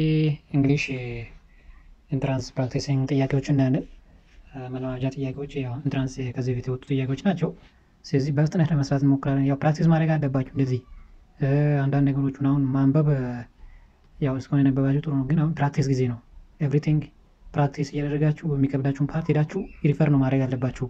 እንግሊሽ ኢንትራንስ ፕራክቲሲንግ ጥያቄዎች እናያለን። መለማመጃ ጥያቄዎች ያው ኢንትራንስ ከዚህ በፊት የወጡ ጥያቄዎች ናቸው። ስለዚህ በፍጥነት ለመስራት እንሞክራለን። ያው ፕራክቲስ ማድረግ አለባችሁ። እንደዚህ አንዳንድ ነገሮችን አሁን ማንበብ ያው እስካሁን የነበባችሁ ጥሩ ነው፣ ግን አሁን ፕራክቲስ ጊዜ ነው። ኤቭሪቲንግ ፕራክቲስ እያደረጋችሁ የሚከብዳችሁን ፓርት ሄዳችሁ ሪፈር ነው ማድረግ አለባችሁ።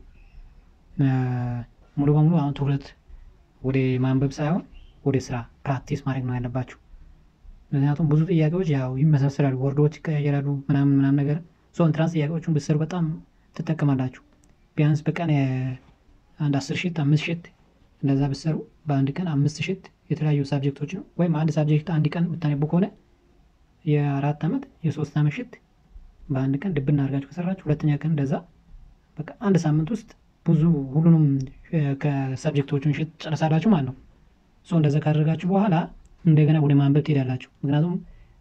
ሙሉ በሙሉ አሁን ትኩረት ወደ ማንበብ ሳይሆን ወደ ስራ ፕራክቲስ ማድረግ ነው ያለባችሁ። ምክንያቱም ብዙ ጥያቄዎች ያው ይመሳሰላሉ፣ ወርዶች ይቀያየራሉ፣ ምናምን ምናምን ነገር ሶ ኢንትራንስ ጥያቄዎቹን ብትሰሩ በጣም ትጠቀማላችሁ። ቢያንስ በቀን አንድ አስር ሽት አምስት ሽት እንደዛ ብትሰሩ በአንድ ቀን አምስት ሽት የተለያዩ ሳብጀክቶች ነው ወይም አንድ ሳብጀክት አንድ ቀን ብታነቡ ከሆነ የአራት ዓመት የሶስት ዓመት ሽት በአንድ ቀን ድብና አድርጋችሁ ከሰራችሁ ሁለተኛ ቀን እንደዛ በቃ አንድ ሳምንት ውስጥ ብዙ ሁሉንም ከሳብጀክቶቹን ሽት ጨርሳላችሁ ማለት ነው። ሶ እንደዛ ካደረጋችሁ በኋላ እንደገና ወደ ማንበብ ትሄዳላችሁ። ምክንያቱም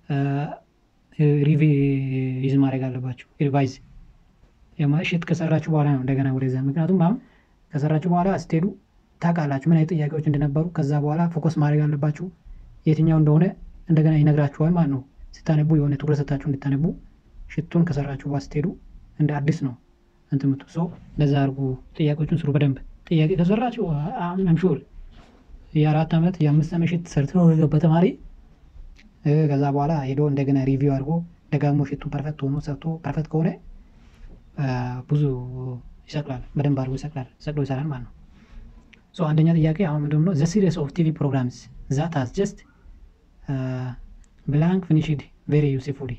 ሪቪዝ ማድረግ አለባችሁ። ሪቫይዝ ሽት ከሰራችሁ በኋላ ነው እንደገና ወደዛ። ምክንያቱም አሁን ከሰራችሁ በኋላ ስትሄዱ ታውቃላችሁ ምን አይነት ጥያቄዎች እንደነበሩ። ከዛ በኋላ ፎከስ ማድረግ አለባችሁ። የትኛው እንደሆነ እንደገና ይነግራችኋል ማለት ነው። ስታነቡ የሆነ ትኩረት ሰታችሁ እንድታነቡ ሽቱን ከሰራችሁ በኋላ ስትሄዱ እንደ አዲስ ነው እንትን ምቱ ሰው እንደዛ አድርጉ። ጥያቄዎቹን ስሩ በደንብ ጥያቄ ከሰራችሁ አምሹር የአራት ዓመት የአምስት ዓመት ሽት ሰርቶ የገባ ተማሪ ከዛ በኋላ ሄዶ እንደገና ሪቪው አድርጎ ደጋግሞ ሽቱን ፐርፌክት ሆኖ ሰርቶ ፐርፌክት ከሆነ ብዙ ይሰቅላል፣ በደንብ አድርጎ ይሰቅላል፣ ሰቅሎ ይሰራል ማለት ነው። ሶ አንደኛ ጥያቄ አሁን ምንድን ነው ዘ ሲሪስ ኦፍ ቲቪ ፕሮግራምስ ዛት ሃዝ ጀስት ብላንክ ፊኒሽድ ቬሪ ዩስፉሊ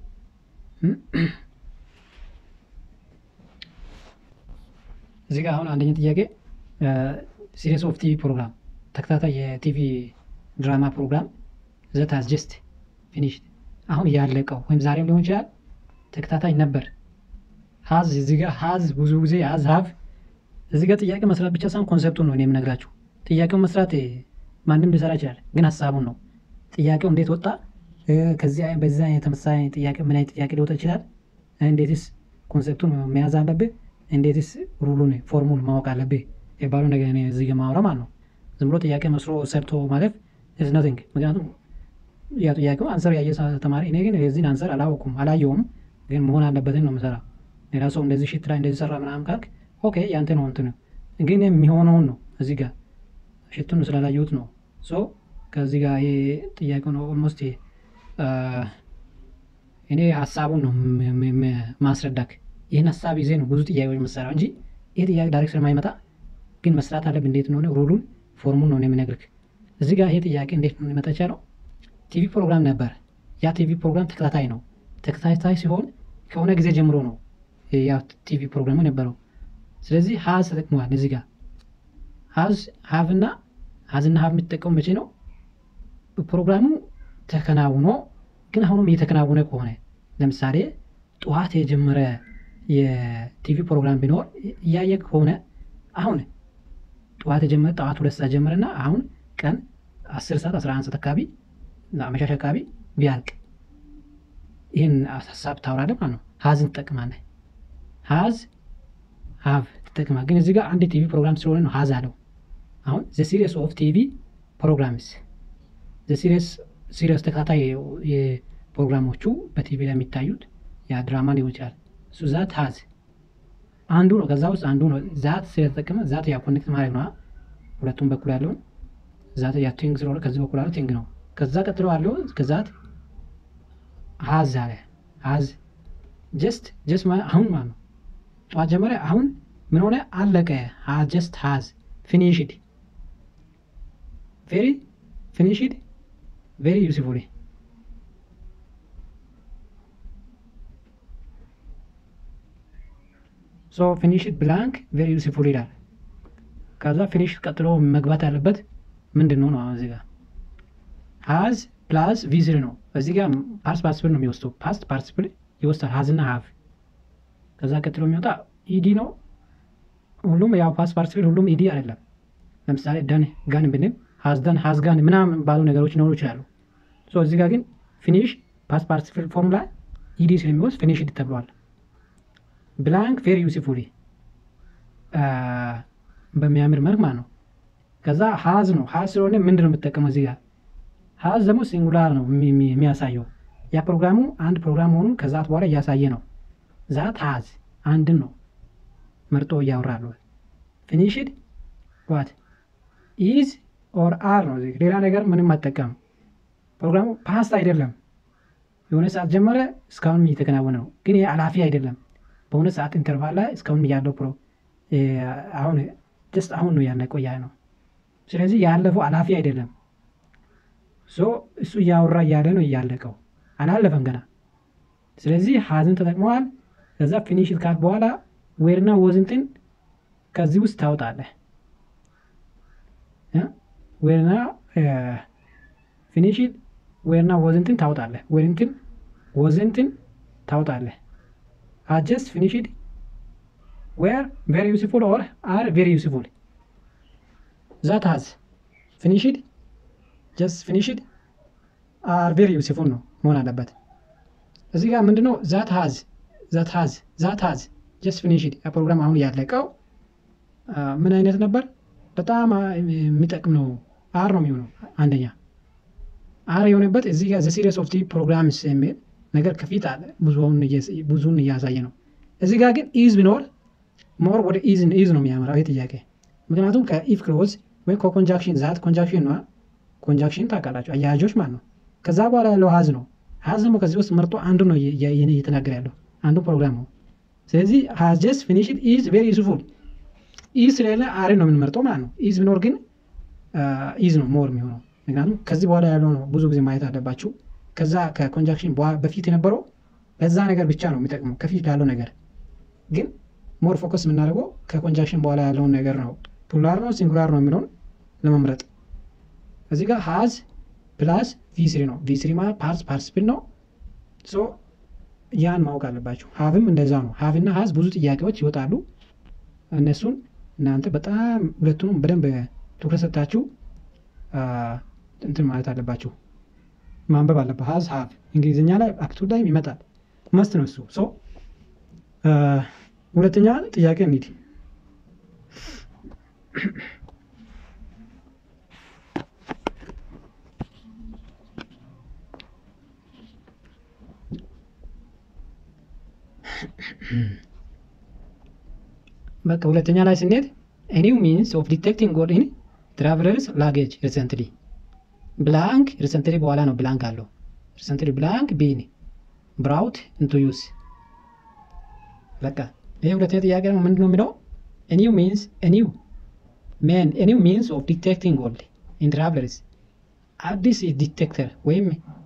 እዚህ ጋር አሁን አንደኛ ጥያቄ ሲሪስ ኦፍ ቲቪ ፕሮግራም ተከታታይ የቲቪ ድራማ ፕሮግራም ዘት ሃዝ ጀስት ፊኒሽድ አሁን ያለቀው ወይም ዛሬም ሊሆን ይችላል ተከታታይ ነበር። ሀዝ እዚህ ጋር ሀዝ ብዙ ጊዜ ሀዝ ሀቭ እዚህ ጋር ጥያቄ መስራት ብቻ ሳይሆን ኮንሰፕቱን ነው እኔ የምነግራችሁ። ጥያቄውን መስራት ማንም ሊሰራ ይችላል፣ ግን ሀሳቡን ነው ጥያቄው እንዴት ወጣ፣ ከዚህ በዚህ አይነት ተመሳሳይ ጥያቄ ምን አይነት ጥያቄ ሊወጣ ይችላል፣ እንዴትስ ኮንሰፕቱን መያዝ አለብህ፣ እንዴትስ ሩሉን ፎርሙን ማወቅ አለብህ የባሉ ነገር እኔ እዚህ ጋር ማውራ ማለት ነው። ዝም ብሎ ጥያቄ መስሎ ሰርቶ ማለፍ ኢዝ ነቲንግ። ምክንያቱም ያ ጥያቄው አንሰር ያየ ተማሪ እኔ ግን የዚህን አንሰር አላወኩም አላየውም፣ ግን መሆን አለበትን ነው የምሰራ። ሌላ ሰው እንደዚህ ሽት ላይ እንደዚህ ሰራ ምናምን ካልክ ኦኬ ያንተ ነው እንትን ግን የሚሆነውን ነው እዚህ ጋር ሽቱን ስላላየሁት ነው። ሶ ከዚህ ጋር ይሄ ጥያቄው ነው ኦልሞስት እኔ ሀሳቡን ነው ማስረዳክ። ይህን ሀሳብ ይዜ ነው ብዙ ጥያቄዎች መሰራው እንጂ ይህ ጥያቄ ዳይሬክት ስለማይመጣ ግን መስራት አለብ እንዴት እንደሆነ ሩሉን ፎርሙን ነው የምነግርህ። እዚህ ጋር ይሄ ጥያቄ እንዴት ነው ሊመጣ የቻለው? ቲቪ ፕሮግራም ነበር። ያ ቲቪ ፕሮግራም ተከታታይ ነው። ተከታታይ ሲሆን ከሆነ ጊዜ ጀምሮ ነው ያ ቲቪ ፕሮግራሙ ነበረው። ስለዚህ ሀዝ ተጠቅመዋል። እዚህ ጋር ሀዝ ሀቭና ሀዝና ሀቭ የሚጠቀሙ መቼ ነው? ፕሮግራሙ ተከናውኖ ግን አሁንም እየተከናወነ ከሆነ ለምሳሌ ጠዋት የጀመረ የቲቪ ፕሮግራም ቢኖር እያየ ከሆነ አሁን ጠዋት የጀመረ ጠዋት ሁለት ሰዓት ጀመረና አሁን ቀን አስር ሰዓት አስራ አንድ ሰዓት አካባቢ አመሻሽ አካባቢ ቢያልቅ ይህን ሀሳብ ታውራለህ ማለት ነው። ሀዝን ትጠቅማለህ። ሀዝ ሀቭ ትጠቅማለህ። ግን እዚህ ጋር አንድ ቲቪ ፕሮግራም ስለሆነ ነው ሀዝ አለው። አሁን ዘ ሲሪየስ ኦፍ ቲቪ ፕሮግራምስ ዘ ሲሪየስ ሲሪየስ ተከታታይ የፕሮግራሞቹ በቲቪ ላይ የሚታዩት ያ ድራማ ሊሆን ይችላል። እሱ ዛት ሀዝ አንዱ ነው። ከዛ ውስጥ አንዱ ነው። ዛት ስለተጠቀመ ዛት ያ ኮኔክት ማድረግ ነው። ሁለቱም በኩል ያለውን ዛት ያ ቲንግ ስለሆነ ከዚህ በኩል ያለው ቲንግ ነው። ከዛ ቀጥሎ ያለው ከዛት ሀዝ አለ ሀዝ ጀስት ጀስት አሁን ማለት ነው። ጠዋት ጀመረ፣ አሁን ምን ሆነ? አለቀ። ጀስት ሀዝ ፊኒሽድ ቬሪ ፊኒሽድ ቬሪ ዩስፉሊ ሶ ፊኒሽድ ብላንክ ቬሪ ዩስፉል ይላል። ከዛ ፊኒሽድ ቀጥሎ መግባት ያለበት ምንድን ነው ነው እዚህ ጋር ሀዝ ፕላስ ቪዝር ነው። እዚህ ጋር ፓስት ፓርቲሲፕል ነው የሚወስደው። ፓስት ፓርቲሲፕል ይወስዳል ሀዝና ሀቭ። ከዛ ቀጥሎ የሚወጣ ኢዲ ነው። ሁሉም ያው ፓስት ፓርቲሲፕል ሁሉም ኢዲ አይደለም። ለምሳሌ ደን ጋን ብንል ሀዝ ደን ሀዝ ጋን ምናምን ባሉ ነገሮች ሊኖሩ ይችላሉ። እዚህ ጋር ግን ፊኒሽ ፓስት ፓርቲሲፕል ፎርሙላ ኢዲ ስለሚወስድ ፊኒሽድ ተብሏል። ብላንክ ቬሪ ዩስፉሊ በሚያምር መልክ ማለት ነው። ከዛ ሀዝ ነው ሀዝ ስለሆነ ምንድን ነው የምጠቀመው እዚህ ጋር ሀዝ ደግሞ ሲንጉላር ነው የሚያሳየው ያ ፕሮግራሙ አንድ ፕሮግራም መሆኑን ከዛት በኋላ እያሳየ ነው። ዛት ሀዝ አንድን ነው መርጦ እያወራሉ። ፊኒሽድ ዋት ኢዝ ኦር አር ነው። ሌላ ነገር ምንም አጠቀም። ፕሮግራሙ ፓስት አይደለም። የሆነ ሰዓት ጀመረ እስካሁንም እየተከናወነ ነው። ግን ይህ አላፊ አይደለም። በሆነ ሰዓት ኢንተርቫል ላይ እስካሁንም ያለው ፕሮ አሁን ጀስት አሁን ነው ያለ ቆያ ነው። ስለዚህ ያለፈው አላፊ አይደለም። ሶ እሱ እያወራ እያለ ነው እያለቀው አላለፈም ገና። ስለዚህ ሀዝን ተጠቅመዋል። ከዛ ፊኒሽድ ካል በኋላ ዌርና ወዝንትን ከዚህ ውስጥ ታወጣለህ። ዌርና ፊኒሽድ ዌርና ወዝንትን ታወጣለህ። ዌርንትን ወዝንትን ታወጣለህ። አጀስት ፊኒሽድ ዌር ቬሪ ዩስፉል ኦር አር ቬሪ ዩስፉል ዛት ሀዝ ፊኒሽድ ጀስት ፊኒሽድ አር ቬሪ ዩስፉል ነው መሆን አለበት። እዚህ ጋር ምንድነው ዛት ሀዝ ዛት ሀዝ ዛት ሀዝ ጀስት ፊኒሽድ ፕሮግራም አሁን ያለቀው ምን አይነት ነበር? በጣም የሚጠቅም ነው። አር ነው የሚሆነው አንደኛ አር የሆነበት እዚህ ጋር ዘ ሲሪየስ ኦፍ ቲ ፕሮግራምስ የሚል ነገር ከፊት አለ። ብዙውን እያሳየ ነው። እዚህ ጋር ግን ኢዝ ቢኖር ሞር ወደ ኢዝ ኢዝ ነው የሚያመራው ይህ ጥያቄ። ምክንያቱም ከኢፍ ክሎዝ ወይም ከኮንጃክሽን ዛት ኮንጃክሽን ነው። ኮንጃክሽን ታውቃላችሁ፣ አያያዦች ማለት ነው። ከዛ በኋላ ያለው ሀዝ ነው። ሀዝ ደግሞ ከዚህ ውስጥ መርጦ አንዱ ነው እየተናገረ ያለው አንዱ ፕሮግራም ነው። ስለዚህ ሀዝ ጀስት ፊኒሽድ ኢዝ ቬሪ ዩስፉል። ኢዝ ስለሌለ አር ነው የምንመርጠው ማለት ነው። ኢዝ ቢኖር ግን ኢዝ ነው ሞር የሚሆነው። ምክንያቱም ከዚህ በኋላ ያለው ነው ብዙ ጊዜ ማየት አለባችሁ። ከዛ ከኮንጃክሽን በፊት የነበረው ለዛ ነገር ብቻ ነው የሚጠቅመው ከፊት ላለው ነገር ግን ሞር ፎከስ የምናደርገው ከኮንጃክሽን በኋላ ያለውን ነገር ነው። ፑላር ነው ሲንጉላር ነው የሚለውን ለመምረጥ እዚህ ጋር ሀዝ ፕላስ ቪስሪ ነው። ቪስሪ ማለት ፓርስ ፓርቲሲፕል ነው። ሶ ያን ማወቅ አለባቸው። ሀቭም እንደዛ ነው። ሀቭና ሀዝ ብዙ ጥያቄዎች ይወጣሉ። እነሱን እናንተ በጣም ሁለቱንም በደንብ ትኩረት ሰጥታችሁ እንትን ማለት አለባችሁ፣ ማንበብ አለበት። ሀዝ ሀቭ እንግሊዝኛ ላይ አፕቱ ላይ ይመጣል መስት ነው እሱ። ሶ ሁለተኛ ጥያቄ እንሂድ። በቃ ሁለተኛ ላይ ስንሄድ ኒው ሚንስ ኦፍ ዲቴክቲንግ ጎድ ኢን ትራቨለርስ ላጌጅ ሪሰንትሊ ብላንክ ሪሰንትሊ በኋላ ነው ብላንክ አለው ሪሰንትሊ ብላንክ ቢን ብራውት ኢንቱ ዩስ በቃ ይሄ ሁለተኛ ጥያቄ ነው። ምንድን ነው የሚለው ኒው ሚንስ ኒው ሜን ኒው ሚንስ ኦፍ ዲቴክቲንግ ጎልድ ኢን ትራቨለርስ አዲስ ዲቴክተር ወይም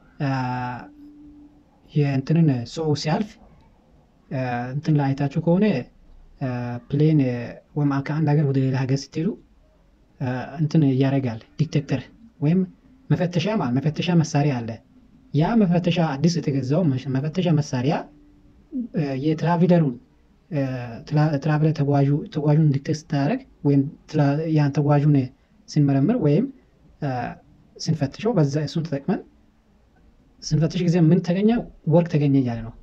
የእንትንን ሰው ሲያልፍ እንትን ላይ አይታችሁ ከሆነ ፕሌን ወይም ከአንድ ሀገር ወደ ሌላ ሀገር ስትሄዱ እንትን እያደረጋል ዲቴክተር ወይም መፈተሻ ማለት መፈተሻ መሳሪያ አለ። ያ መፈተሻ አዲስ የተገዛው መፈተሻ መሳሪያ የትራቪለሩን ትራቭለር ተጓዡን ዲቴክት ስታደርግ ወይም ያን ተጓዡን ስንመረምር ወይም ስንፈትሸው በዛ እሱን ተጠቅመን ስንፈትሽ ጊዜ ምን ተገኘ? ወርቅ ተገኘ እያለ ነው።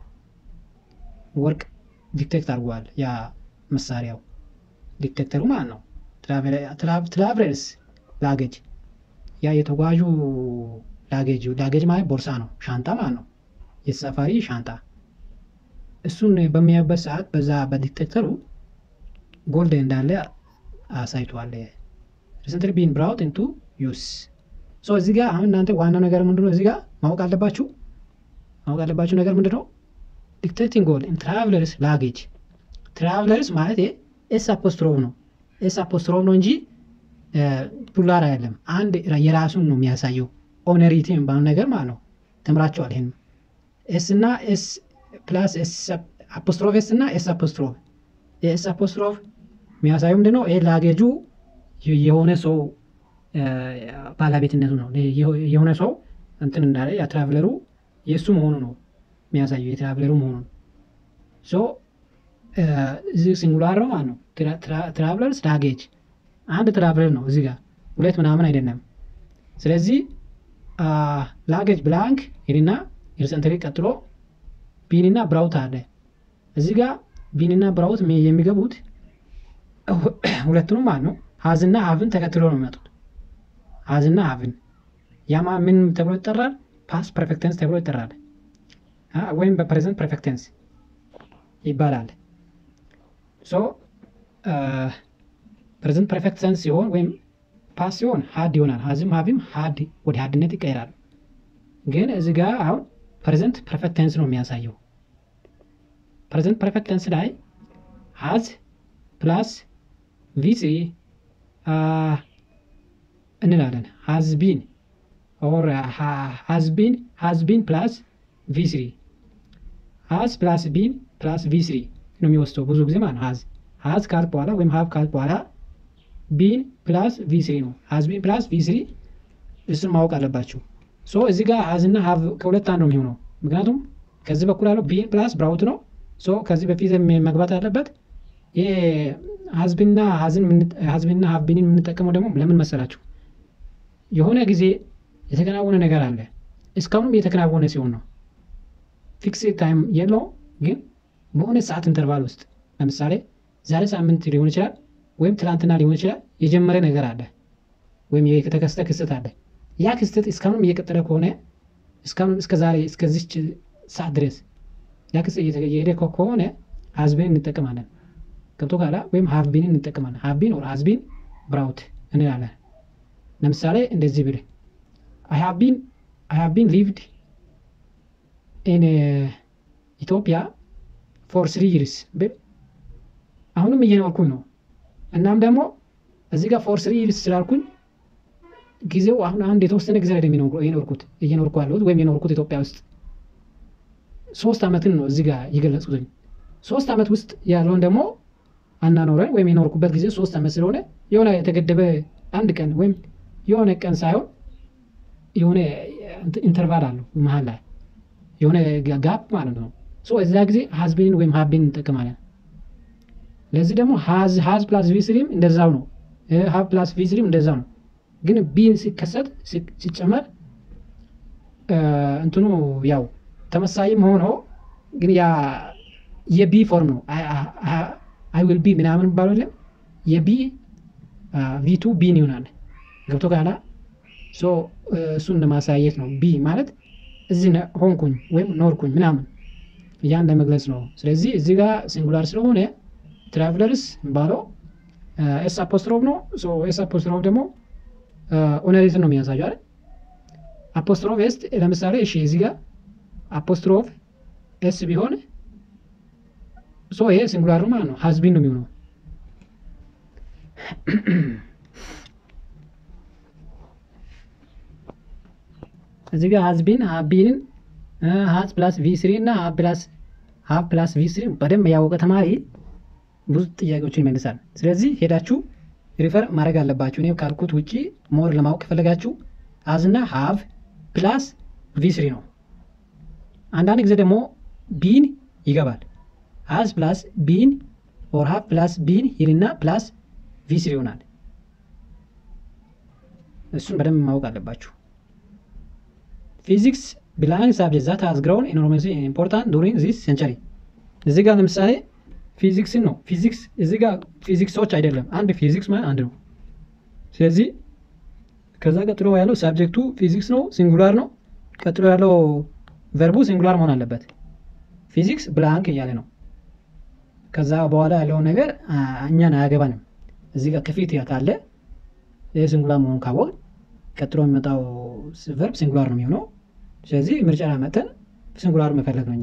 ወርቅ ዲቴክት አድርጓል ያ መሳሪያው ዲቴክተሩ ማለት ነው። ትራቭለርስ ላጌጅ ያ የተጓዡ ላጌጅ ላጌጅ ማለት ቦርሳ ነው፣ ሻንጣ ማለት ነው። የተሳፋሪ ሻንጣ እሱን በሚያዩበት ሰዓት በዛ በዲቴክተሩ ጎልድ እንዳለ አሳይቷል። ሪሰንትሊ ቢን ብራውት ኢንቱ ዩስ ሶ እዚህ ጋር አሁን እናንተ ዋናው ነገር ምንድነው? እዚህ ጋር ማወቅ አለባችሁ ማወቅ አለባችሁ ነገር ምንድነው? ዲክቴቲንግ ጎል ኢን ትራቭለርስ ላጌጅ ትራቭለርስ ማለት ኤስ አፖስትሮፍ ነው። ኤስ አፖስትሮፍ ነው እንጂ ፑላር አይደለም። አንድ የራሱን ነው የሚያሳየው። ኦነሪቲ የሚባለው ነገር ማለት ነው። ተምራቸዋል። ይህን ኤስ እና ኤስ ፕላስ አፖስትሮፍ ኤስ እና ኤስ አፖስትሮፍ የኤስ አፖስትሮፍ የሚያሳየው ምንድነው? ይሄ ላጌጁ የሆነ ሰው ባለቤትነቱ ነው። የሆነ ሰው እንትን እንዳለ የትራቭለሩ የእሱ መሆኑ ነው የሚያሳየው የትራቭለሩ መሆኑን ሶ እዚህ ሲንጉላር ነው ማለት ነው። ትራቭለርስ ላጌጅ አንድ ትራቭለር ነው እዚህ ጋር ሁለት ምናምን አይደለም። ስለዚህ ላጌጅ ብላንክ ሄድና ሪሰንትሪ ቀጥሎ ቢንና ብራውት አለ እዚህ ጋር ቢንና ብራውት የሚገቡት ሁለቱንም ማለት ነው። ሀዝና ሀብን ተከትሎ ነው የሚመጡት። ሀዝና ሀብን ያማ ምን ተብሎ ይጠራል? ፓስ ፐርፌክት ቴንስ ተብሎ ይጠራል ወይም በፕሬዘንት ፐርፌክት ቴንስ ይባላል። ሶ ፕሬዘንት ፐርፌክት ቴንስ ሲሆን ወይም ፓስ ሲሆን ሀድ ይሆናል። ሀዝም ሀቪም ሀድ ወደ ሀድነት ይቀይራሉ። ግን እዚህ ጋር አሁን ፕሬዘንት ፐርፌክት ቴንስ ነው የሚያሳየው። ፕሬዘንት ፐርፌክት ቴንስ ላይ ሀዝ ፕላስ ቪሲ እንላለን። ሀዝ ቢን ኦር ሀዝ ቢን ሀዝ ቢን ፕላስ ቪስሪ ሀዝ ፕላስ ቢን ፕላስ ቪስሪ ነው የሚወስደው ብዙ ጊዜ ማለት ነው። ሀዝ ሀዝ ካልክ በኋላ ወይም ሀብ ካልክ በኋላ ቢን ፕላስ ቪስሪ ነው። ሀዝ ቢን ፕላስ ቪስሪ እሱን ማወቅ አለባችሁ። ሶ እዚህ ጋር ሀዝ እና ሀብ ከሁለት አንዱ ነው የሚሆነው። ምክንያቱም ከዚህ በኩል ያለው ቢን ፕላስ ብራውት ነው። ሶ ከዚህ በፊት መግባት ያለበት ይሄ ሀዝቢንና ሀዝቢንና ሀብቢንን የምንጠቀመው ደግሞ ለምን መሰላችሁ? የሆነ ጊዜ የተከናወነ ነገር አለ። እስካሁንም እየተከናወነ ሲሆን ነው። ፊክስ ታይም የለው ግን በሆነ ሰዓት ኢንተርቫል ውስጥ ለምሳሌ ዛሬ ሳምንት ሊሆን ይችላል፣ ወይም ትላንትና ሊሆን ይችላል። የጀመረ ነገር አለ ወይም የተከሰተ ክስተት አለ። ያ ክስተት እስካሁንም እየቀጠለ ከሆነ እስካሁንም እስከ ዛሬ እስከዚች ሰዓት ድረስ ያ ክስተት እየሄደ ከሆነ ሀዝቢን እንጠቀማለን። ገብቶ ካላ ወይም ሀቭቢንን እንጠቀማለን። ሀቭቢን ኦር ሀዝቢን ብራውት እንላለን። ለምሳሌ እንደዚህ ብል አይ ሃቭ ቢን ሊቭድ ኢን ኢትዮጵያ ፎር ስሪ ይርስ ብል አሁንም እየኖርኩኝ ነው። እናም ደግሞ እዚህ ጋር ፎር ስሪ ይርስ ስላልኩኝ ጊዜው አሁን አንድ የተወሰነ ጊዜ ላይ የኖርኩት እየኖርኩ ያለሁት ወይም የኖርኩት ኢትዮጵያ ውስጥ ሶስት ዓመትን ነው እዚህ ጋር የገለጹትኝ። ሶስት ዓመት ውስጥ ያለውን ደግሞ አናኖረን ወይም የኖርኩበት ጊዜ ሶስት ዓመት ስለሆነ የሆነ የተገደበ አንድ ቀን ወይም የሆነ ቀን ሳይሆን የሆነ ኢንተርቫል አለው መሀል ላይ የሆነ ጋፕ ማለት ነው። እዛ ጊዜ ሀዝቢንን ወይም ሀቢን እንጠቀማለን። ለዚህ ደግሞ ሀዝ ፕላስ ቪስሪም እንደዛው ነው። ሀብ ፕላስ ቪስሪም እንደዛው ነው። ግን ቢን ሲከሰት ሲጨመር እንትኑ ያው ተመሳይም ሆኖ ግን ያ የቢ ፎርም ነው። አይ ዊል ቢ ምናምን ባለው የለም የቢ ቪቱ ቢን ይሆናል። ገብቶ ካላ እሱን ለማሳየት ነው። ቢ ማለት እዚህ ሆንኩኝ ወይም ኖርኩኝ ምናምን ያን ለመግለጽ ነው። ስለዚህ እዚህ ጋር ሲንጉላር ስለሆነ ትራቭለርስ ባለው ኤስ አፖስትሮፍ ነው። ኤስ አፖስትሮፍ ደግሞ ኦነሬትን ነው የሚያሳየው አይደል? አፖስትሮፍ ኤስ ለምሳሌ እሺ፣ እዚህ ጋር አፖስትሮፍ ኤስ ቢሆን ሶ ይሄ ሲንጉላር ማለት ነው። ሀዝቢን ነው የሚሆነው። እዚህ ጋር ሀዝቢን ሀቢንን ሀዝ ፕላስ ቪ ስሪ እና ሀብ ፕላስ ሀብ ፕላስ ቪ ስሪ በደንብ ያወቀ ተማሪ ብዙ ጥያቄዎችን ይመልሳል። ስለዚህ ሄዳችሁ ሪፈር ማድረግ አለባችሁ። እኔ ካልኩት ውጭ ሞር ለማወቅ ከፈለጋችሁ ሀዝና ሀብ ፕላስ ቪ ስሪ ነው። አንዳንድ ጊዜ ደግሞ ቢን ይገባል። ሀዝ ፕላስ ቢን ኦር ሀብ ፕላስ ቢን ይልና ፕላስ ቪ ስሪ ይሆናል። እሱን በደንብ ማወቅ አለባችሁ። ፊዚክስ ቢላንግ ሳብጀክት ዛት ሃዝ ግሮውን ኢኖርመስ ኢምፖርታንት ዱሪንግ ዚስ ሴንቸሪ። እዚህ ጋር ለምሳሌ ፊዚክስን ነው ፊዚክስ እዚህ ጋር ፊዚክሶች አይደለም፣ አንድ ፊዚክስ ማለት አንድ ነው። ስለዚህ ከዛ ቀጥሎ ያለው ሳብጀክቱ ፊዚክስ ነው፣ ሲንጉላር ነው። ቀጥሎ ያለው ቨርቡ ሲንጉላር መሆን አለበት። ፊዚክስ ብላንክ እያለ ነው። ከዛ በኋላ ያለውን ነገር እኛን አያገባንም። እዚህ ጋር ከፊት ካለ ይህ ሲንጉላር መሆኑን ካወቅ ቀጥሎ የሚመጣው ቨርብ ሲንጉላር ነው የሚሆነው። ስለዚህ ምርጫ ላይ መጠን ሲንጉላር መፈለግ ነው እኛ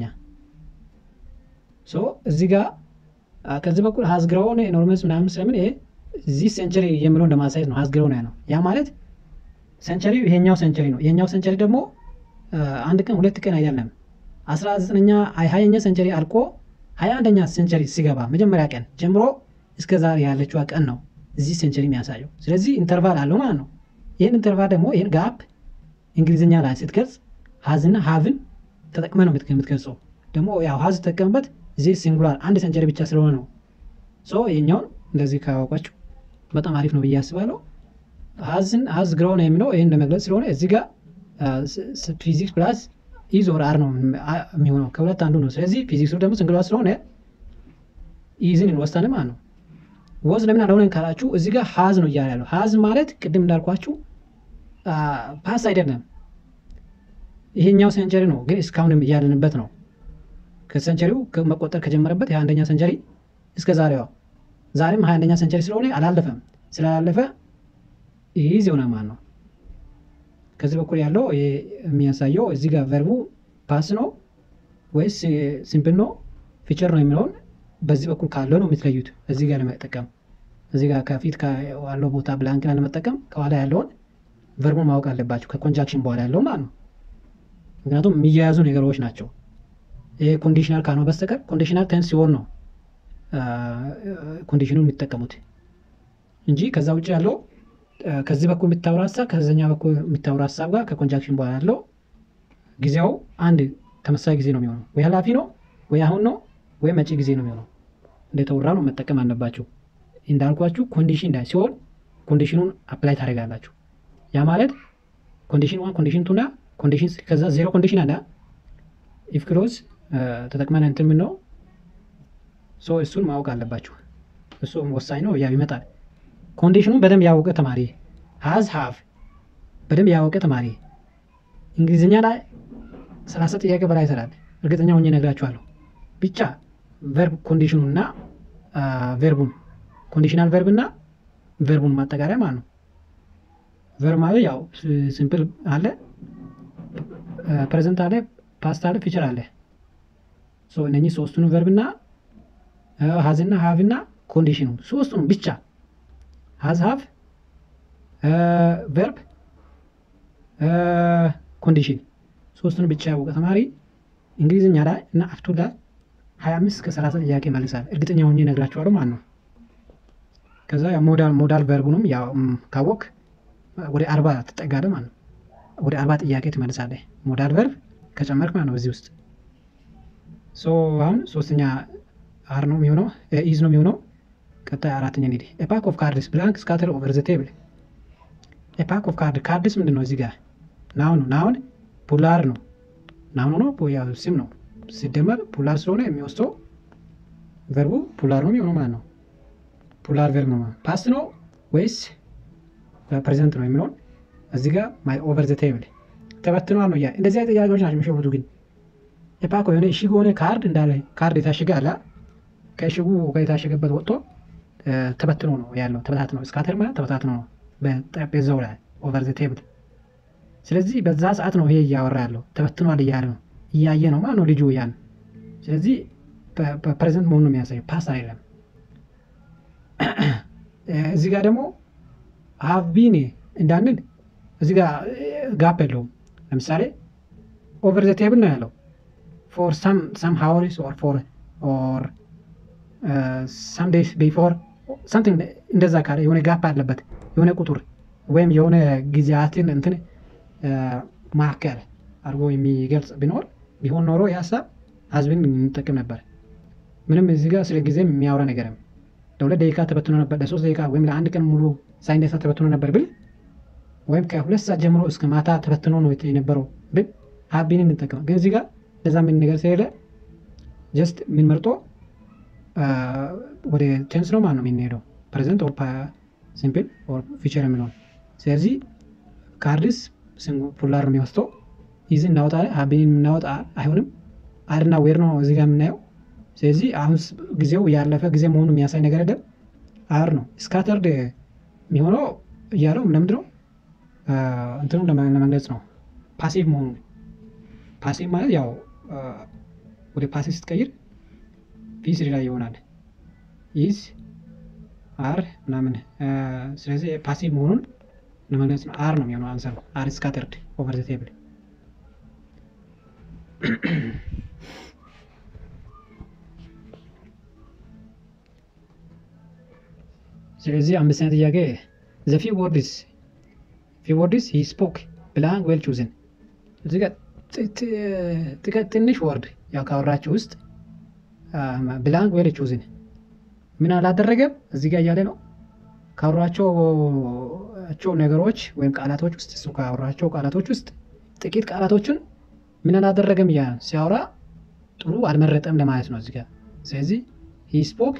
እዚህ ጋር ከዚህ በኩል ሀዝግረውን ኖርመስ ምናምን ስለምን ይሄ እዚህ ሴንቸሪ የሚለው እንደማሳየት ነው። ሀዝግረውን ያ ነው። ያ ማለት ሴንቸሪ ይሄኛው ሴንቸሪ ነው። ይሄኛው ሴንቸሪ ደግሞ አንድ ቀን ሁለት ቀን አይደለም። አስራ ዘጠነኛ ሀያኛ ሴንቸሪ አልቆ ሀያ አንደኛ ሴንቸሪ ሲገባ መጀመሪያ ቀን ጀምሮ እስከ ዛሬ ያለችዋ ቀን ነው እዚህ ሴንቸሪ የሚያሳየው። ስለዚህ ኢንተርቫል አለው ማለት ነው። ይህን ኢንተርቫል ደግሞ ይህን ጋፕ እንግሊዝኛ ላይ ስትገልጽ ሀዝና ሀቭን ተጠቅመ ነው የምትገልጸው። ደግሞ ያው ሀዝ ተጠቀምበት እዚህ ሲንጉላር አንድ ሴንቸሪ ብቻ ስለሆነ ነው። ሶ ይሄኛውን እንደዚህ ካወቋችሁ በጣም አሪፍ ነው ብዬ አስባለሁ። ሀዝን ሀዝ ግሮ ነው የሚለው ይህን ለመግለጽ ስለሆነ እዚህ ጋር ፊዚክስ ፕላስ ኢዝ ኦር አር ነው የሚሆነው ከሁለት አንዱ ነው። ስለዚህ ፊዚክሱ ደግሞ ሲንጉላር ስለሆነ ኢዝን እንወስዳለን ማለት ነው። ወዝ ለምን አልሆነን ካላችሁ እዚህ ጋር ሀዝ ነው እያለ ያለው። ሀዝ ማለት ቅድም እንዳልኳችሁ ፓስ አይደለም። ይሄኛው ሴንቸሪ ነው፣ ግን እስካሁንም እያለንበት ነው። ከሴንቸሪው መቆጠር ከጀመረበት የሀያ አንደኛ ሴንቸሪ እስከ ዛሬዋ ዛሬም ሀያ አንደኛ ሴንቸሪ ስለሆነ አላለፈም። ስላላለፈ ይህ ዜና ማን ነው? ከዚህ በኩል ያለው የሚያሳየው እዚህ ጋር ቨርቡ ፓስ ነው ወይስ ሲምፕል ነው ፊቸር ነው የሚለውን በዚህ በኩል ካለው ነው የምትለዩት። እዚህ ጋር ለመጠቀም እዚህ ጋር ከፊት ያለው ቦታ ብላንክን ለመጠቀም ከኋላ ያለውን ቨርቡ ማወቅ አለባቸው ከኮንጃክሽን በኋላ ያለው ማለት ነው። ምክንያቱም የሚያያዙ ነገሮች ናቸው። ይሄ ኮንዲሽናል ካልሆነ በስተቀር ኮንዲሽናል ቴንስ ሲሆን ነው ኮንዲሽኑን የሚጠቀሙት እንጂ ከዛ ውጭ ያለው ከዚህ በኩል የሚታወራ ሀሳብ ከዚኛ በኩል የሚታወራ ሀሳብ ጋር ከኮንጃክሽን በኋላ ያለው ጊዜው አንድ ተመሳሳይ ጊዜ ነው የሚሆነው። ወይ ኃላፊ ነው ወይ አሁን ነው ወይ መጪ ጊዜ ነው የሚሆነው። እንደተወራ ነው መጠቀም አለባችሁ። እንዳልኳችሁ ኮንዲሽን ላይ ሲሆን ኮንዲሽኑን አፕላይ ታደርጋላችሁ። ያ ማለት ኮንዲሽን ዋን ኮንዲሽን ቱና ኮንዲሽን ከዛ ዜሮ ኮንዲሽን አለ ኢፍ ክሎዝ ተጠቅመን እንትን ምን ነው ሶ እሱን ማወቅ አለባችሁ። እሱ ወሳኝ ነው። ያው ይመጣል። ኮንዲሽኑን በደንብ ያወቀ ተማሪ ሀዝ ሀቭ በደንብ ያወቀ ተማሪ እንግሊዝኛ ላይ ሰላሳ ጥያቄ በላይ ይሰራል። እርግጠኛ ሆኜ እነግራችኋለሁ። ብቻ ቨርብ ኮንዲሽኑ እና ቨርቡን ኮንዲሽናል ቨርብ እና ቨርቡን ማጠቃለያ ማለት ነው። ቨርብ ማለት ያው ሲምፕል አለ፣ ፕሬዘንት አለ፣ ፓስት አለ፣ ፊቸር አለ። እነኚህ ሶስቱን ቨርብ እና ሀዝና ሀቭ እና ኮንዲሽኑ ሶስቱን ብቻ ሀዝ ሀቭ ቨርብ ኮንዲሽን ሶስቱን ብቻ ያወቀ ተማሪ እንግሊዝኛ ላይ እና አፍቱ ላይ ሀያ አምስት እስከ ሰላሳ ጥያቄ መልሳል። እርግጠኛ ሆኜ እነግራችኋለሁ ማለት ነው። ከዛ ሞዳል ሞዳል ቨርቡንም ያው ካወቅ ወደ አርባ ትጠጋለህ ማለት ነው። ወደ አርባ ጥያቄ ትመልሳለህ ሞዳል ቨርብ ከጨመርክ ማለት ነው በዚህ ውስጥ ሶ አሁን ሶስተኛ አር ነው የሚሆነው ኢዝ ነው የሚሆነው። ቀጣይ አራተኛ እንሂድ። ኤፓክ ኦፍ ካርድስ ብላንክ ስካተር ኦቨር ዘ ቴብል። ኤፓክ ኦፍ ካርድ ካርድስ ምንድን ነው? እዚህ ጋር ናውን ናውን ፑላር ነው ናውን ነው ያው ስም ነው ሲደመር ፑላር ስለሆነ የሚወስደው ቨርቡ ፑላር ነው የሚሆነው ማለት ነው። ፑላር ቨርብ ነው ፓስት ነው ወይስ ፕሬዘንት ነው የሚለውን እዚህ ጋር ማይ ኦቨር ዘ ቴብል ተበትኗል ነው ያ እንደዚህ አይነት ጥያቄዎች ናቸው የሚሸፉቱ ግን ኤፓኮ የሆነ እሽግ የሆነ ካርድ እንዳለ ካርድ የታሸገ አለ ከእሽጉ የታሸገበት ወጥቶ ተበትኖ ነው ያለው። ተበታት ነው ስካተር ማለት ተበታት ነው በጠረጴዛው ላይ ኦቨር ዘ ቴብል። ስለዚህ በዛ ሰዓት ነው ይሄ እያወራ ያለው ተበትኗል እያለ ነው እያየ ነው ማለት ነው ልጁ ያን። ስለዚህ ፕሬዘንት መሆኑ ነው የሚያሳየው ፓስ አይደለም። እዚህ ጋር ደግሞ ሀቭ ቢን እንዳንል እዚህ ጋር ጋፕ የለውም። ለምሳሌ ኦቨር ዘ ቴብል ነው ያለው ፎር ሰም ሃውሪስ ኦር ፎር ኦር ሰም ዴይስ ቢፎር ሳምቲንግ እንደዛ ካለ የሆነ ጋፕ አለበት የሆነ ቁጥር ወይም የሆነ ጊዜያትን እንትን ማዕከል አድርጎ የሚገልጽ ቢኖር ቢሆን ኖሮ የሀሳብ ሀዝብን እንጠቅም ነበር። ምንም እዚህ ጋር ስለ ጊዜም የሚያወራ ነገርም ለሁለት ደቂቃ ተበትኖ ነበር፣ ለሶስት ደቂቃ ወይም ለአንድ ቀን ሙሉ ሳይነሳ ተበትኖ ነበር ብል ወይም ከሁለት ሰዓት ጀምሮ እስከ ማታ ተበትኖ ነው የነበረው ብል ሀቢን እንጠቀም። ግን እዚህ ጋር ለዛ ምን ነገር ስለሌለ ጀስት ምን መርጦ ወደ ቴንስ ነው ማለት ነው የምንሄደው ፕሬዘንት ኦር ሲምፕል ኦር ፊቸር የሚለውን ስለዚህ ካርድስ ፑላር ነው የሚወስደው ይዝ እናወጣ ሀቢን የምናወጣ አይሆንም አርና ዌር ነው እዚህ ጋር የምናየው ስለዚህ አሁን ጊዜው ያለፈ ጊዜ መሆኑ የሚያሳይ ነገር አይደለም አር ነው ስካተርድ የሚሆነው እያለው ለምንድን ነው እንትኑ ለመግለጽ ነው ፓሲቭ መሆኑ ፓሲቭ ማለት ያው ወደ ፓሲቭ ስትቀይር ፒስ ላይ ይሆናል ይዝ አር ምናምን ስለዚህ ፓሲቭ መሆኑን ለመግለጽ ነው አር ነው የሚሆነው አንሰር አር ስካተርድ ኦቨር ዘ ቴብል ስለዚህ አምስተኛ ጥያቄ ዘ ፊ ወርድስ ፊ ወርድስ ሂ ስፖክ ብላንክ ዌል ቹዝን እዚህ ጋር ትንሽ ወርድ ያው ካወራችሁ ውስጥ ብላንክ ዌል ቹዝን ምን አላደረገም እዚህ ጋር እያለ ነው ካወራቸው ነገሮች ወይም ቃላቶች ውስጥ እሱ ካወራቸው ቃላቶች ውስጥ ጥቂት ቃላቶችን ምን አላደረገም እያ ሲያወራ ጥሩ አልመረጠም ለማለት ነው እዚህ ጋር ስለዚህ ሂ ስፖክ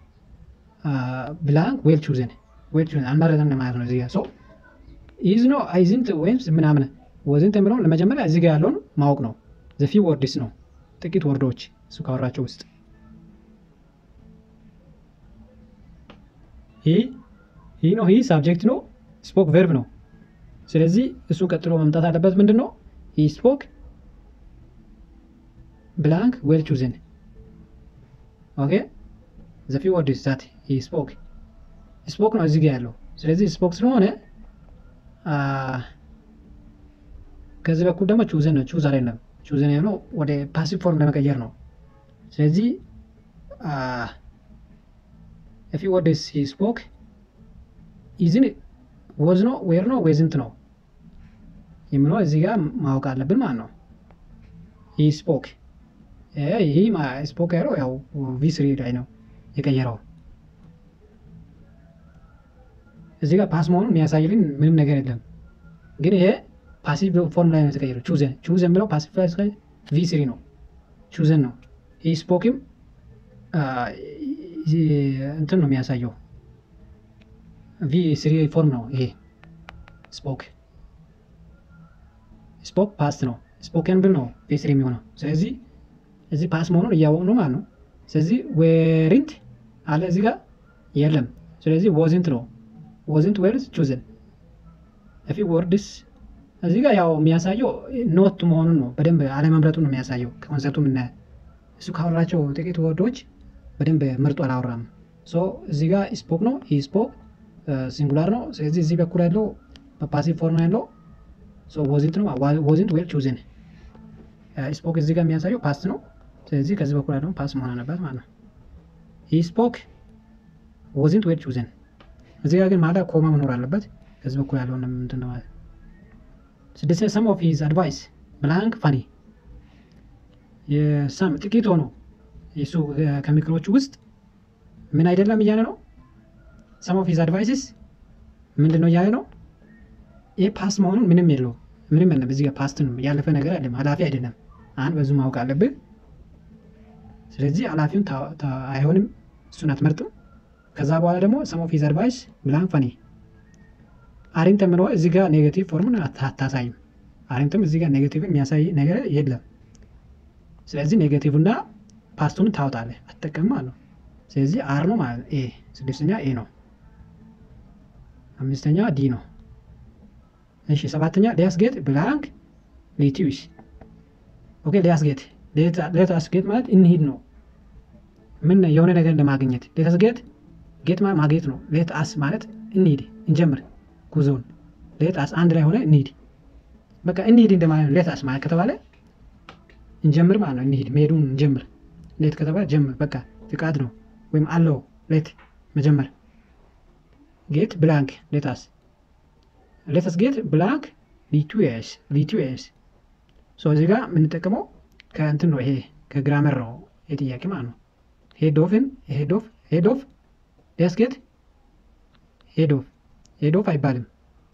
ብላንክ ዌል ቹዝን ዌል ቹዝን አልመረጠም ለማለት ነው እዚህ ጋር ሶ ኢዝ ነው አይዝንት ወይም ምናምን ወዝንት የሚለውን ለመጀመሪያ እዚህ ጋር ያለውን ማወቅ ነው። ዘፊ ወርድስ ነው ጥቂት ወርዶች እሱ ካወራቸው ውስጥ ይህ ይህ ነው። ይህ ሳብጀክት ነው። ስፖክ ቨርብ ነው። ስለዚህ እሱ ቀጥሎ መምጣት አለበት። ምንድን ነው ይህ ስፖክ ብላንክ ዌል ቹዝን ኦኬ ዘፊ ወርድስ ዛት ይህ ስፖክ ስፖክ ነው እዚህ ጋር ያለው። ስለዚህ ስፖክ ስለሆነ ከዚህ በኩል ደግሞ ቹዝን ነው። ቹዝ አይደለም። ቹዝን ያለው ወደ ፓሲቭ ፎርም ለመቀየር ነው። ስለዚህ ፊ ወርድስ ሂ ስፖክ ኢዝን ወዝ ነው ዌር ነው ዌዝንት ነው የሚለው እዚህ ጋር ማወቅ አለብን ማለት ነው። ሂ ስፖክ ይህ ስፖክ ያለው ያው ቪ ስሪ ላይ ነው የቀየረው። እዚህ ጋር ፓስ መሆኑን የሚያሳይልን ምንም ነገር የለም። ግን ይሄ ፓሲቭ ፎርም ላይ ነው የተቀየረው። ቹዘን ቹዘን የሚለው ፓሲቭ ላይ ቪ ስሪ ነው ቹዘን ነው። ይህ ስፖክም እንትን ነው የሚያሳየው ቪ ስሪ ፎርም ነው ይሄ ስፖክ ስፖክ ፓስት ነው። ስፖከን ብል ነው ቪ ስሪ የሚሆነው። ስለዚህ እዚህ ፓስ መሆኑን እያወቅ ነው ማለት ነው። ስለዚህ ዌሪንት አለ እዚህ ጋር የለም። ስለዚህ ወዝንት ነው ወዝንት ዌርስ ቹዝን ፊ ወርድስ እዚህ ጋር ያው የሚያሳየው ኖት መሆኑን ነው። በደንብ አለመምረጡን ነው የሚያሳየው ከኮንሰፕቱ የምናየ እሱ ካወራቸው ጥቂት ወርዶች በደንብ ምርጡ አላወራም። ሶ እዚህ ጋር ስፖክ ነው። ይህ ስፖክ ሲንጉላር ነው። ስለዚህ እዚህ በኩል ያለው በፓሲቭ ፎርም ያለው ወዝንት ነው። ወዝንት ዌል ቹዝን ስፖክ እዚህ ጋር የሚያሳየው ፓስት ነው። ስለዚህ ከዚህ በኩል ያለው ፓስ መሆን አለበት ማለት ነው። ይህ ስፖክ ወዝንት ዌል ቹዝን እዚህ ጋር ግን ማዳ ኮማ መኖር አለበት። ከዚህ በኩል ያለውን እንትን ነው ማለት ስድስት ሰም ኦፍ ሂዝ አድቫይስ ብላንክ ፋኒ የሰም ጥቂት ሆኖ የሱ ከምክሮቹ ውስጥ ምን አይደለም እያለ ነው። ሰም ኦፍ ሂዝ አድቫይስስ ምንድን ነው እያለ ነው። ይህ ፓስ መሆኑን ምንም የለው ምንም የለም። እዚህ ጋር ፓስት ነው ያለፈ ነገር አይደለም፣ ኃላፊ አይደለም። አንድ በዙ ማወቅ አለብህ። ስለዚህ ኃላፊውን አይሆንም፣ እሱን አትመርጥም። ከዛ በኋላ ደግሞ ሰም ኦፍ ሂዝ አድቫይስ ብላንክ ፋኒ አሪንት የምለው እዚህ ጋር ኔጌቲቭ ፎርምን አታሳይም። አሪንትም እዚህ ጋር ኔጌቲቭን የሚያሳይ ነገር የለም። ስለዚህ ኔጌቲቭ እና ፓስቱን ታወጣለህ አትጠቀም ማለት ነው። ስለዚህ አር ነው ማለት ኤ ስድስተኛ ኤ ነው። አምስተኛ ዲ ነው። እሺ ሰባተኛ ሊያስጌጥ ብላንክ ሊቲዊስ ኦኬ ሊያስጌጥ ሌታስጌጥ ማለት እንሂድ ነው። ምን የሆነ ነገር ለማግኘት ሌታስጌጥ ጌጥ ማለት ማጌጥ ነው። ሌት አስ ማለት እንሂድ እንጀምር ጉዞውን ሌት አስ አንድ ላይ ሆነ እንሂድ በቃ እንሂድ እንደማለት ነው። ሌት አስ ማለት ከተባለ እንጀምር ማለት ነው። እንሂድ መሄዱን እንጀምር። ሌት ከተባለ ጀምር በቃ ፍቃድ ነው ወይም አለው ሌት መጀመር። ጌት ብላንክ ሌታስ ሌታስ ጌት ብላንክ ሊቱስ ሊቱስ ሶ እዚህ ጋር የምንጠቀመው ከእንትን ነው። ይሄ ከግራመር ነው የጥያቄ ማለት ነው። ሄድ ኦፍን ሄድ ኦፍ ሄድ ኦፍ ሌታስ ጌት ሄድ ኦፍ ሄድ ኦፍ አይባልም።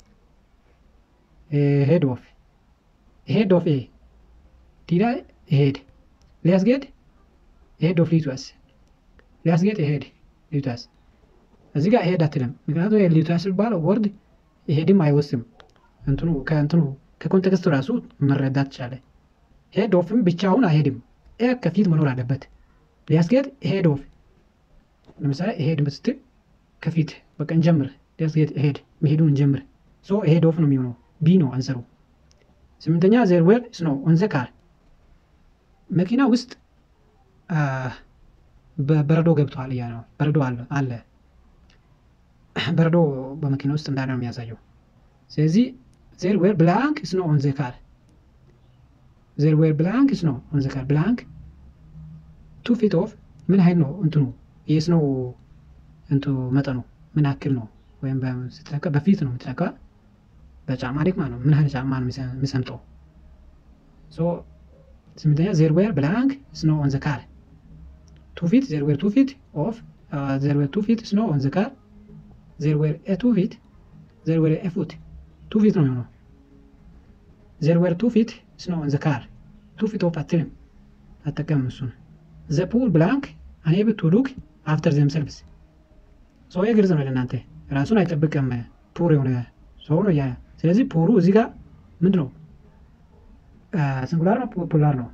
ሄድ ኦፍ ሄድ ኦፍ ኤ ዲዳ ሄድ ሊያስጌድ ሄድ ኦፍ ሊቱስ ሊያስጌድ ሄድ ሊቱስ እዚህ ጋር ሄድ አትልም። ምክንያቱም ሊቱስ የሚባለው ወርድ ሄድም አይወስም። እንትኑ ከእንትኑ ከኮንቴክስቱ ራሱ መረዳት ቻለ። ሄድ ኦፍም ብቻውን አይሄድም። ኤ ከፊት መኖር አለበት። ሊያስጌድ ሄድ ኦፍ ለምሳሌ ሄድ ስትል ከፊት በቃ እንጀምር ሊያስጌድ ሄድ መሄዱን እንጀምር። ሶ ሄድ ኦፍ ነው የሚሆነው። ቢ ነው አንሰሩ። ስምንተኛ ዜር ዌር ስኖው ኦን ዘ ካር መኪና ውስጥ በረዶ ገብቷል እያ ነው። በረዶ አለ። በረዶ በመኪና ውስጥ እንዳለ ነው የሚያሳየው። ስለዚህ ዜር ዌር ብላንክ ስኖው ኦን ዘ ካር ዜር ዌር ብላንክ ስኖው ኦን ዘ ካር ብላንክ ቱ ፊት ኦፍ ምን ያህል ነው እንትኑ የስኖው እንቱ መጠኑ ምን ያክል ነው? ወይም ስትለካ በፊት ነው የምትለካ በጫማ ደግማ ነው ምን ያህል ጫማ ነው የሚሰምጠው? ስምንተኛ ዜር ዌር ብላንክ ስኖ ኦን ዘ ካር ቱ ፊት ዜር ዌር ቱ ፊት ኦፍ ዜር ዌር ቱ ፊት ስኖ ኦን ዘ ካር ዜር ዌር ኤ ቱ ፊት ዜር ዌር ኤ ፉት ቱ ፊት ነው የሚሆነው። ዜር ዌር ቱ ፊት ስኖ ኦን ዘ ካር ቱ ፊት ኦፍ አትልም አጠቀም እሱን ዘ ፑል ብላንክ አንኤብል ቱ ሉክ አፍተር ዘምሰልቭስ ሰው ግልጽ ነው ለእናንተ ራሱን አይጠብቅም ፑር የሆነ ሰው ነው እያ ስለዚህ ፑሩ እዚህ ጋር ምንድን ነው ሲንጉላር ነው ፑላር ነው?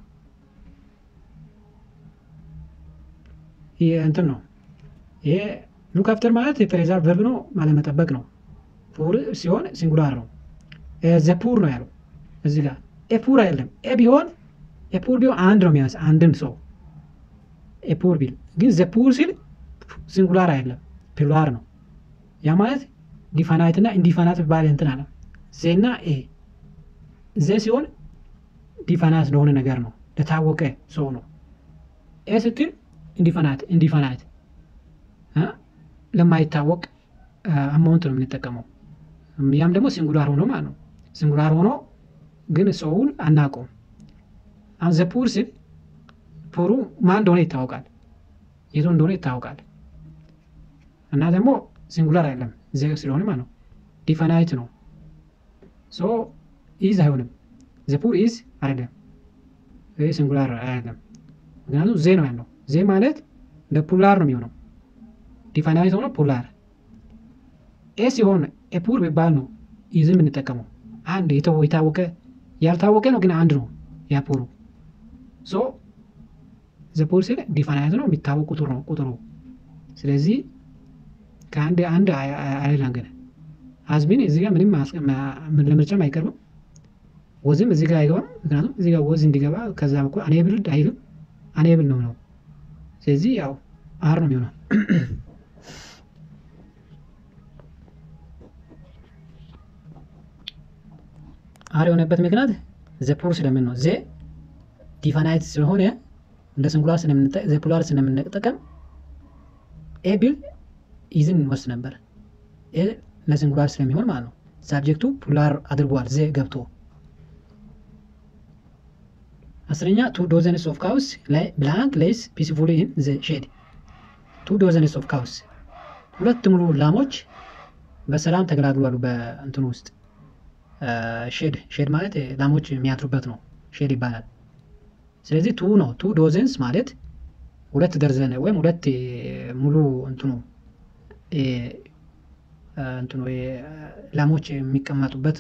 ይሄ እንትን ነው። ይሄ ሉክ አፍተር ማለት የፍሬዛል ቨርብ ነው ማለት መጠበቅ ነው። ፑር ሲሆን ሲንጉላር ነው። ዘፑር ነው ያለው እዚህ ጋር ኤፑር አይደለም። ኤ ቢሆን ኤፑር ቢሆን አንድ ነው የሚያንስ አንድን ሰው ኤፑር ቢል ግን ዘፑር ሲል ሲንጉላር አይደለም ፕሉራል ነው። ያ ማለት ዲፋናይት እና ኢንዲፋናይት ባለ እንትን አለ ዜና ኤ ዘ ሲሆን ዲፋናይት ለሆነ ነገር ነው ለታወቀ ሰው ነው። ኤ ስትል ኢንዲፋናይት ኢንዲፋናይት ለማይታወቅ አማውንት ነው የምንጠቀመው። ያም ደግሞ ሲንጉላር ሆኖ ማለት ነው። ሲንጉላር ሆኖ ግን ሰውን አናውቀውም። አሁን ዘ ፑር ሲል ፑሩ ማን እንደሆነ ይታወቃል፣ የቱ እንደሆነ ይታወቃል። እና ደግሞ ሲንጉላር አይደለም ዘ ስለሆነ ማለት ነው። ዲፋናይት ነው። ሶ ኢዝ አይሆንም። ዘ ፑር ኢዝ አይደለም፣ ይህ ሲንጉላር አይደለም። ምክንያቱም ዜ ነው ያለው። ዜ ማለት ለፑላር ነው የሚሆነው። ዲፋናይት ሆኖ ፑላር ኤ ሲሆን ኤፑር ቢባል ነው ኢዝ የምንጠቀመው። አንድ የታወቀ ያልታወቀ ነው ግን አንድ ነው ያፑሩ ሶ ዘፑር ሲል ዲፋናይት ነው የሚታወቅ ቁጥር ነው ቁጥሩ። ስለዚህ ከአንድ አንድ አይደለም ግን ሀዝቢን እዚህ ጋር ምንም ለምርጫም አይቀርብም። ወዝም እዚህ ጋር አይገባም። ምክንያቱም እዚህ ጋር ወዝ እንዲገባ ከዛ በኩል አኔብል አይልም አኔብል ነው ነው። ስለዚህ ያው አር ነው የሚሆነው። አር የሆነበት ምክንያት ዘፑር ስለምን ነው። ዜ ዲፋናይት ስለሆነ እንደ ሲንጉላር ዘፑላር ስለምንጠቀም ኤ ቢል ኢዝን እንወስድ ነበር። ኤ ለሲንጉላር ስለሚሆን ማለት ነው። ሳብጀክቱ ፑላር አድርጓል ዜ ገብቶ። አስረኛ ቱ ዶዘንስ ኦፍ ካውስ ብላንክ ሌይስ ፒስፉሊ ኢን ዘ ሼድ። ቱ ዶዘንስ ኦፍ ካውስ ሁለት ሙሉ ላሞች በሰላም ተገላግሏሉ በእንትኑ ውስጥ ሼድ ሼድ ማለት ላሞች የሚያድሩበት ነው። ሼድ ይባላል። ስለዚህ ቱ ነው። ቱ ዶዘንስ ማለት ሁለት ደርዘን ወይም ሁለት ሙሉ እንትኑ እንትኑ ላሞች የሚቀመጡበት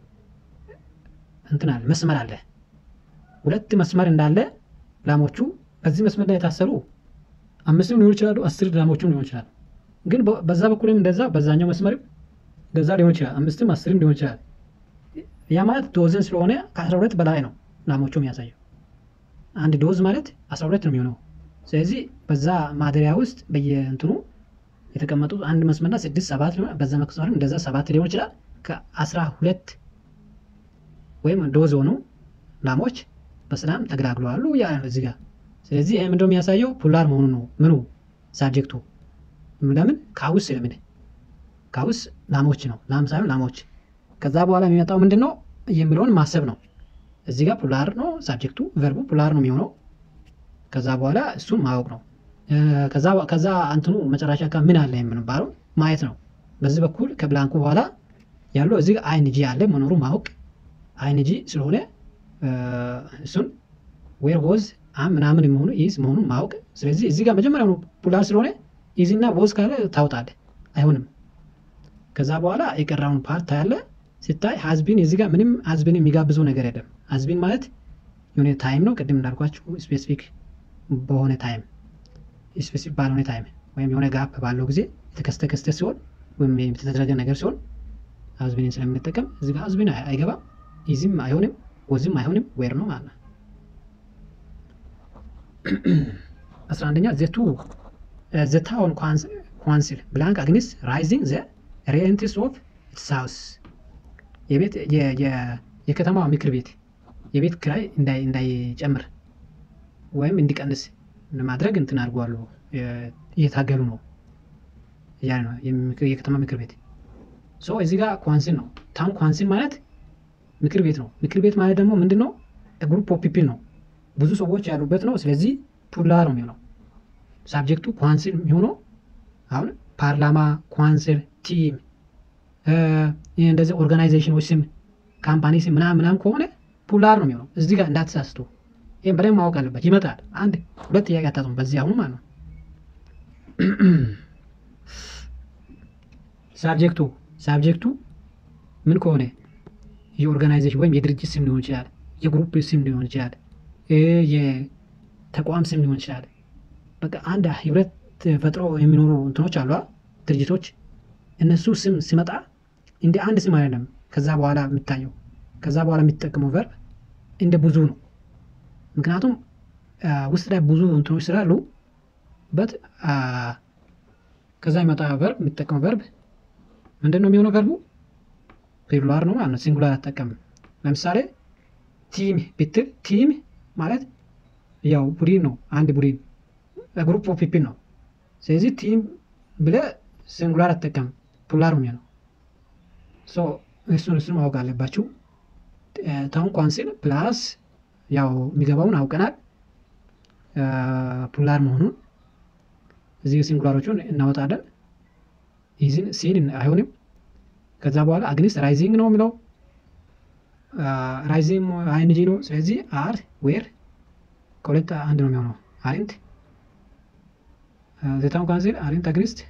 እንትን አለ መስመር አለ። ሁለት መስመር እንዳለ ላሞቹ በዚህ መስመር ላይ የታሰሩ አምስትም ሊሆን ይችላሉ፣ አስር ላሞችም ሊሆን ይችላል። ግን በዛ በኩልም እንደዛ በዛኛው መስመርም እንደዛ ሊሆን ይችላል። አምስትም አስርም ሊሆን ይችላል። ያ ማለት ዶዝን ስለሆነ ከአስራ ሁለት በላይ ነው ላሞቹ የሚያሳየው። አንድ ዶዝ ማለት አስራ ሁለት ነው የሚሆነው። ስለዚህ በዛ ማደሪያ ውስጥ በየእንትኑ የተቀመጡት አንድ መስመርና ስድስት ሰባት ሊሆን በዛ መስመርም እንደዛ ሰባት ሊሆን ይችላል። ከአስራ ሁለት ወይም ዶዝ ሆኑ ላሞች በሰላም ተገላግለዋሉ ያ እዚህ ጋር። ስለዚህ ይህ ምንድነው የሚያሳየው ፑላር መሆኑ ነው። ምኑ ሳብጀክቱ ለምን ካውስ ስለምን ካውስ ላሞች ነው ላም ሳይሆን ላሞች ከዛ በኋላ የሚመጣው ምንድን ነው የሚለውን ማሰብ ነው። እዚህ ጋር ፑላር ነው ሳብጀክቱ፣ ቨርቡ ፑላር ነው የሚሆነው። ከዛ በኋላ እሱን ማወቅ ነው። ከዛ እንትኑ መጨረሻ ጋር ምን አለ የምንባለው ማየት ነው። በዚህ በኩል ከብላንኩ በኋላ ያለው እዚህ ጋር አይንጂ አለ መኖሩ ማወቅ አይንጂ ስለሆነ እሱን ዌር ወዝ አም ምናምን የሚሆኑ ኢዝ መሆኑን ማወቅ። ስለዚህ እዚህ ጋር መጀመሪያ ፑላር ስለሆነ ኢዝ እና ወዝ ካለ ታውጣለህ፣ አይሆንም። ከዛ በኋላ የቀራውን ፓርት ታያለ። ሲታይ ሀዝቢን እዚህ ጋር ምንም ሀዝቢን የሚጋብዘው ነገር የለም። ሀዝቢን ማለት የሆነ ታይም ነው። ቅድም እንዳልኳችሁ ስፔሲፊክ በሆነ ታይም ስፔሲፊክ ባልሆነ ታይም ወይም የሆነ ጋፕ ባለው ጊዜ የተከሰተ ክስተት ሲሆን ወይም የተደረገ ነገር ሲሆን ሀዝቢንን ስለምንጠቀም እዚህ ጋር ሀዝቢን አይገባም። ኢዝም አይሆንም፣ ወዝም አይሆንም። ዌር ነው ማለት ነው። አስራ አንደኛ ዘቱ ዘታውን ኳንስል ብላንክ አግኒስ ራይዚንግ ዘ ሬንትስ ኦፍ ኢትስ ሃውስ የቤት የከተማ ምክር ቤት የቤት ክራይ እንዳይጨምር ወይም እንዲቀንስ ለማድረግ እንትን አድርጓሉ እየታገሉ ነው እያለ ነው የከተማ ምክር ቤት ሶ እዚህ ጋር ኳንሲል ነው ታውን ኳንሲል ማለት ምክር ቤት ነው ምክር ቤት ማለት ደግሞ ምንድን ነው ግሩፕ ኦፍ ፒፕል ነው ብዙ ሰዎች ያሉበት ነው ስለዚህ ፑላር ነው የሚሆነው ሳብጀክቱ ኳንሲል የሚሆነው አሁን ፓርላማ ኳንሲል ቲም እንደዚህ ኦርጋናይዜሽኖች ስም ካምፓኒ ስም ምናምን ምናምን ከሆነ ፑላር ነው የሚሆነው እዚህ ጋር እንዳትሳስቱ ይህም በደንብ ማወቅ አለበት ይመጣል አንድ ሁለት ጥያቄ አታጡም በዚህ አሁኑ ማለት ነው ሳብጀክቱ ሳብጀክቱ ምን ከሆነ የኦርጋናይዜሽን ወይም የድርጅት ስም ሊሆን ይችላል የግሩፕ ስም ሊሆን ይችላል፣ የተቋም ስም ሊሆን ይችላል። በቃ አንድ ህብረት ፈጥሮ የሚኖሩ እንትኖች አሉ ድርጅቶች። እነሱ ስም ሲመጣ እንደ አንድ ስም አይደለም። ከዛ በኋላ የሚታየው ከዛ በኋላ የሚጠቀመው ቨርብ እንደ ብዙ ነው። ምክንያቱም ውስጥ ላይ ብዙ እንትኖች ስላሉ በት ከዛ የሚመጣ ቨርብ የሚጠቀመው ቨርብ ምንድን ነው የሚሆነው? ቨርቡ ፕሉራል ነው ማለት ነው። ሲንጉላር አጠቀምም። ለምሳሌ ቲም ብትል ቲም ማለት ያው ቡድን ነው። አንድ ቡድን ግሩፕ ኦፍ ፒፕል ነው። ስለዚህ ቲም ብለህ ሲንጉላር አጠቀም ፕሉራል ነው የሚሆነው። ሶ እሱን እሱን ማወቅ አለባችሁ። ታውን ኳንስል ፕላስ ያው የሚገባውን አውቀናል ፕሉራል መሆኑን እዚህ ሲንጉላሮቹን እናወጣለን። ይህን ሲን አይሆንም። ከዛ በኋላ አግኒስት ራይዚንግ ነው የሚለው ራይዚንግ አይንጂ ነው። ስለዚህ አር ዌር ከሁለት አንድ ነው የሚሆነው። አሪንት ዘታውን ካንስል አሪንት አግኒስት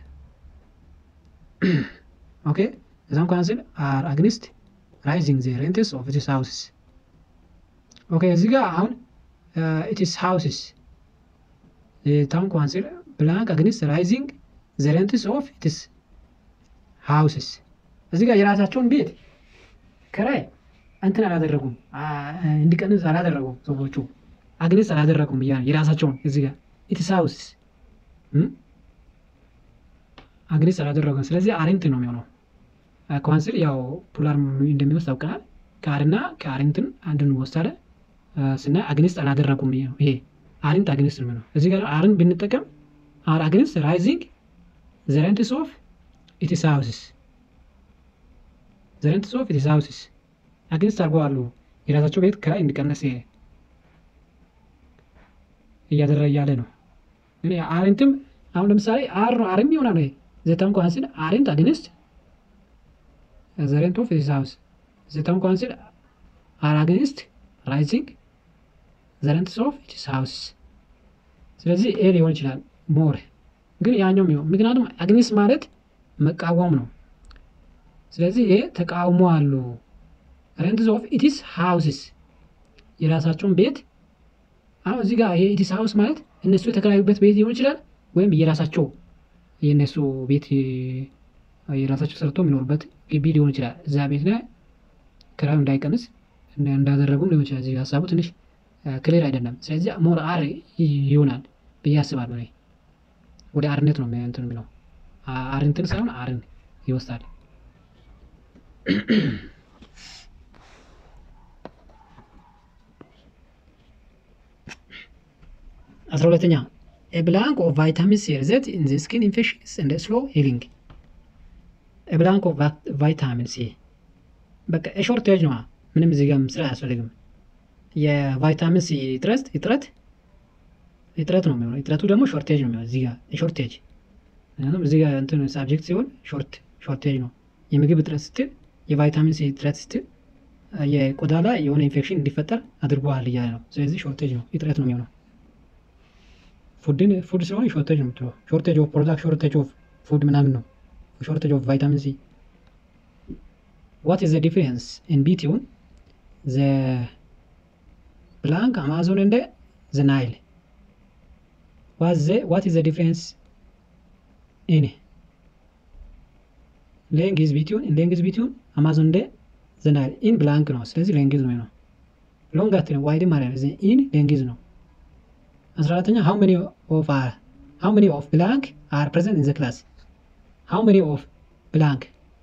ኦኬ። ዘታውን ካንስል አር አግኒስት ራይዚንግ ዘ ሬንትስ ኦፍ ዚስ ሃውስስ ኦኬ። እዚህ ጋር አሁን ኢትስ ሃውስስ ታውን ካንስል ብላንክ አግኒስት ራይዚንግ ዘ ሬንትስ ኦፍ ኢትስ ሃውስስ እዚህ ጋር የራሳቸውን ቤት ክራይ እንትን አላደረጉም፣ እንዲቀንስ አላደረጉም። ሰዎቹ አግኒስት አላደረጉም ብያ የራሳቸውን እዚህ ጋር ኢትስ ሃውስስ አግኒስት አላደረጉም። ስለዚህ አሪንት ነው የሚሆነው። ካውንስል ያው ፑላር እንደሚወስድ አውቀናል። ከአርና ከአሪንትን አንድን ወስዳለ ስናይ አግኒስት አላደረጉም። ይሄ አሪንት አግኒስት ነው የሚሆነው። እዚህ ጋር አርን ብንጠቀም አር አግኒስት ራይዚንግ ዘ ሬንትስ ኦፍ ኢትስ ሃውስስ ዘ ሬንትስ ኦፍ ኢትስ ሃውስስ አግኒስት አድርገዋሉ። የራሳቸው ቤት ክራይ እንዲቀነስ እያደረገ እያለ ነው። አሪንትም አሁን ለምሳሌ አር አርም ይሆናል። ዘታውን ካንስል አሪንት አግኒስት ዘ ሬንት ኦፍ ኢትስ ሃውስ ዘታውን ካንስል አር አግኒስት ራይዚንግ ዘ ሬንትስ ኦፍ ኢትስ ሃውስስ ስለዚህ ኤ ሊሆን ይችላል ሞር ግን ያኛው የሚሆን ምክንያቱም አግኒስት ማለት መቃወም ነው። ስለዚህ ይሄ ተቃውሞ አሉ። ሬንትስ ኦፍ ኢትስ ሃውስስ የራሳቸውን ቤት አሁን እዚህ ጋር ይሄ ኢትስ ሃውስ ማለት እነሱ የተከራዩበት ቤት ሊሆን ይችላል፣ ወይም የራሳቸው የእነሱ ቤት የራሳቸው ሰርቶ የሚኖሩበት ግቢ ሊሆን ይችላል። እዛ ቤት ላይ ክራዩ እንዳይቀንስ እንዳደረጉም ሊሆን ይችላል። እዚህ ሀሳቡ ትንሽ ክሊር አይደለም። ስለዚህ ሞር አር ይሆናል ብዬ አስባለሁ። እኔ ወደ አርነት ነው እንትን የሚለው አርንትን ሳይሆን አርን ይወስዳል። አስራ ሁለተኛ ኤብላንክ ኦፍ ቫይታሚን ሲ ሪዘልት ኢን ዘ ስኪን ኢንፌክሽንስ ኤንድ ስሎ ሂሊንግ። ኤብላንክ ኦፍ ቫይታሚን ሲ በቃ ሾርቴጅ ነዋ። ምንም እዚህ ጋር ስራ አያስፈልግም። የቫይታሚን ሲ እጥረት እጥረት እጥረት ነው የሚሆነው። እጥረቱ ደግሞ ሾርቴጅ ነው የሚሆነው። እዚህ ጋር ሾርቴጅ ምክንያቱም እዚህ ጋር እንትን ሳብጀክት ሲሆን ሾርት ሾርቴጅ ነው። የምግብ እጥረት ስትል የቫይታሚን ሲ እጥረት ስትል የቆዳ ላይ የሆነ ኢንፌክሽን እንዲፈጠር አድርጓል እያለ ነው። ስለዚህ ሾርቴጅ ነው እጥረት ነው የሚሆነው። ፉድን ፉድ ስለሆነ ሾርቴጅ ነው የምትለው። ሾርቴጅ ኦፍ ፕሮዳክት ሾርቴጅ ኦፍ ፉድ ምናምን ነው። ሾርቴጅ ኦፍ ቫይታሚን ሲ ዋት ኢዝ ዘ ዲፍረንስ ኢን ቢትዊን ዘ ብላንክ አማዞን እንደ ዘ ናይል ዋት ኢዝ ዘ ዲፍረንስ ኢን ሌንግዝ ቢትዊን ሌንግዝ ቢትዊን አማዞን እንደ ዘ ናይል ኢን ብላንክ ነው። ስለዚህ ሌንግዝ ነው ነው ሎንግ አትልም ዋይድ ማለት ኢን ሌንግዝ ነው። አስራ አራተኛ ሃው መኒ ኦፍ አር ሃው መኒ ኦፍ ብላንክ አር ፕሬዘንት ኢን ዘ ክላስ ሃው መኒ ኦፍ ብላንክ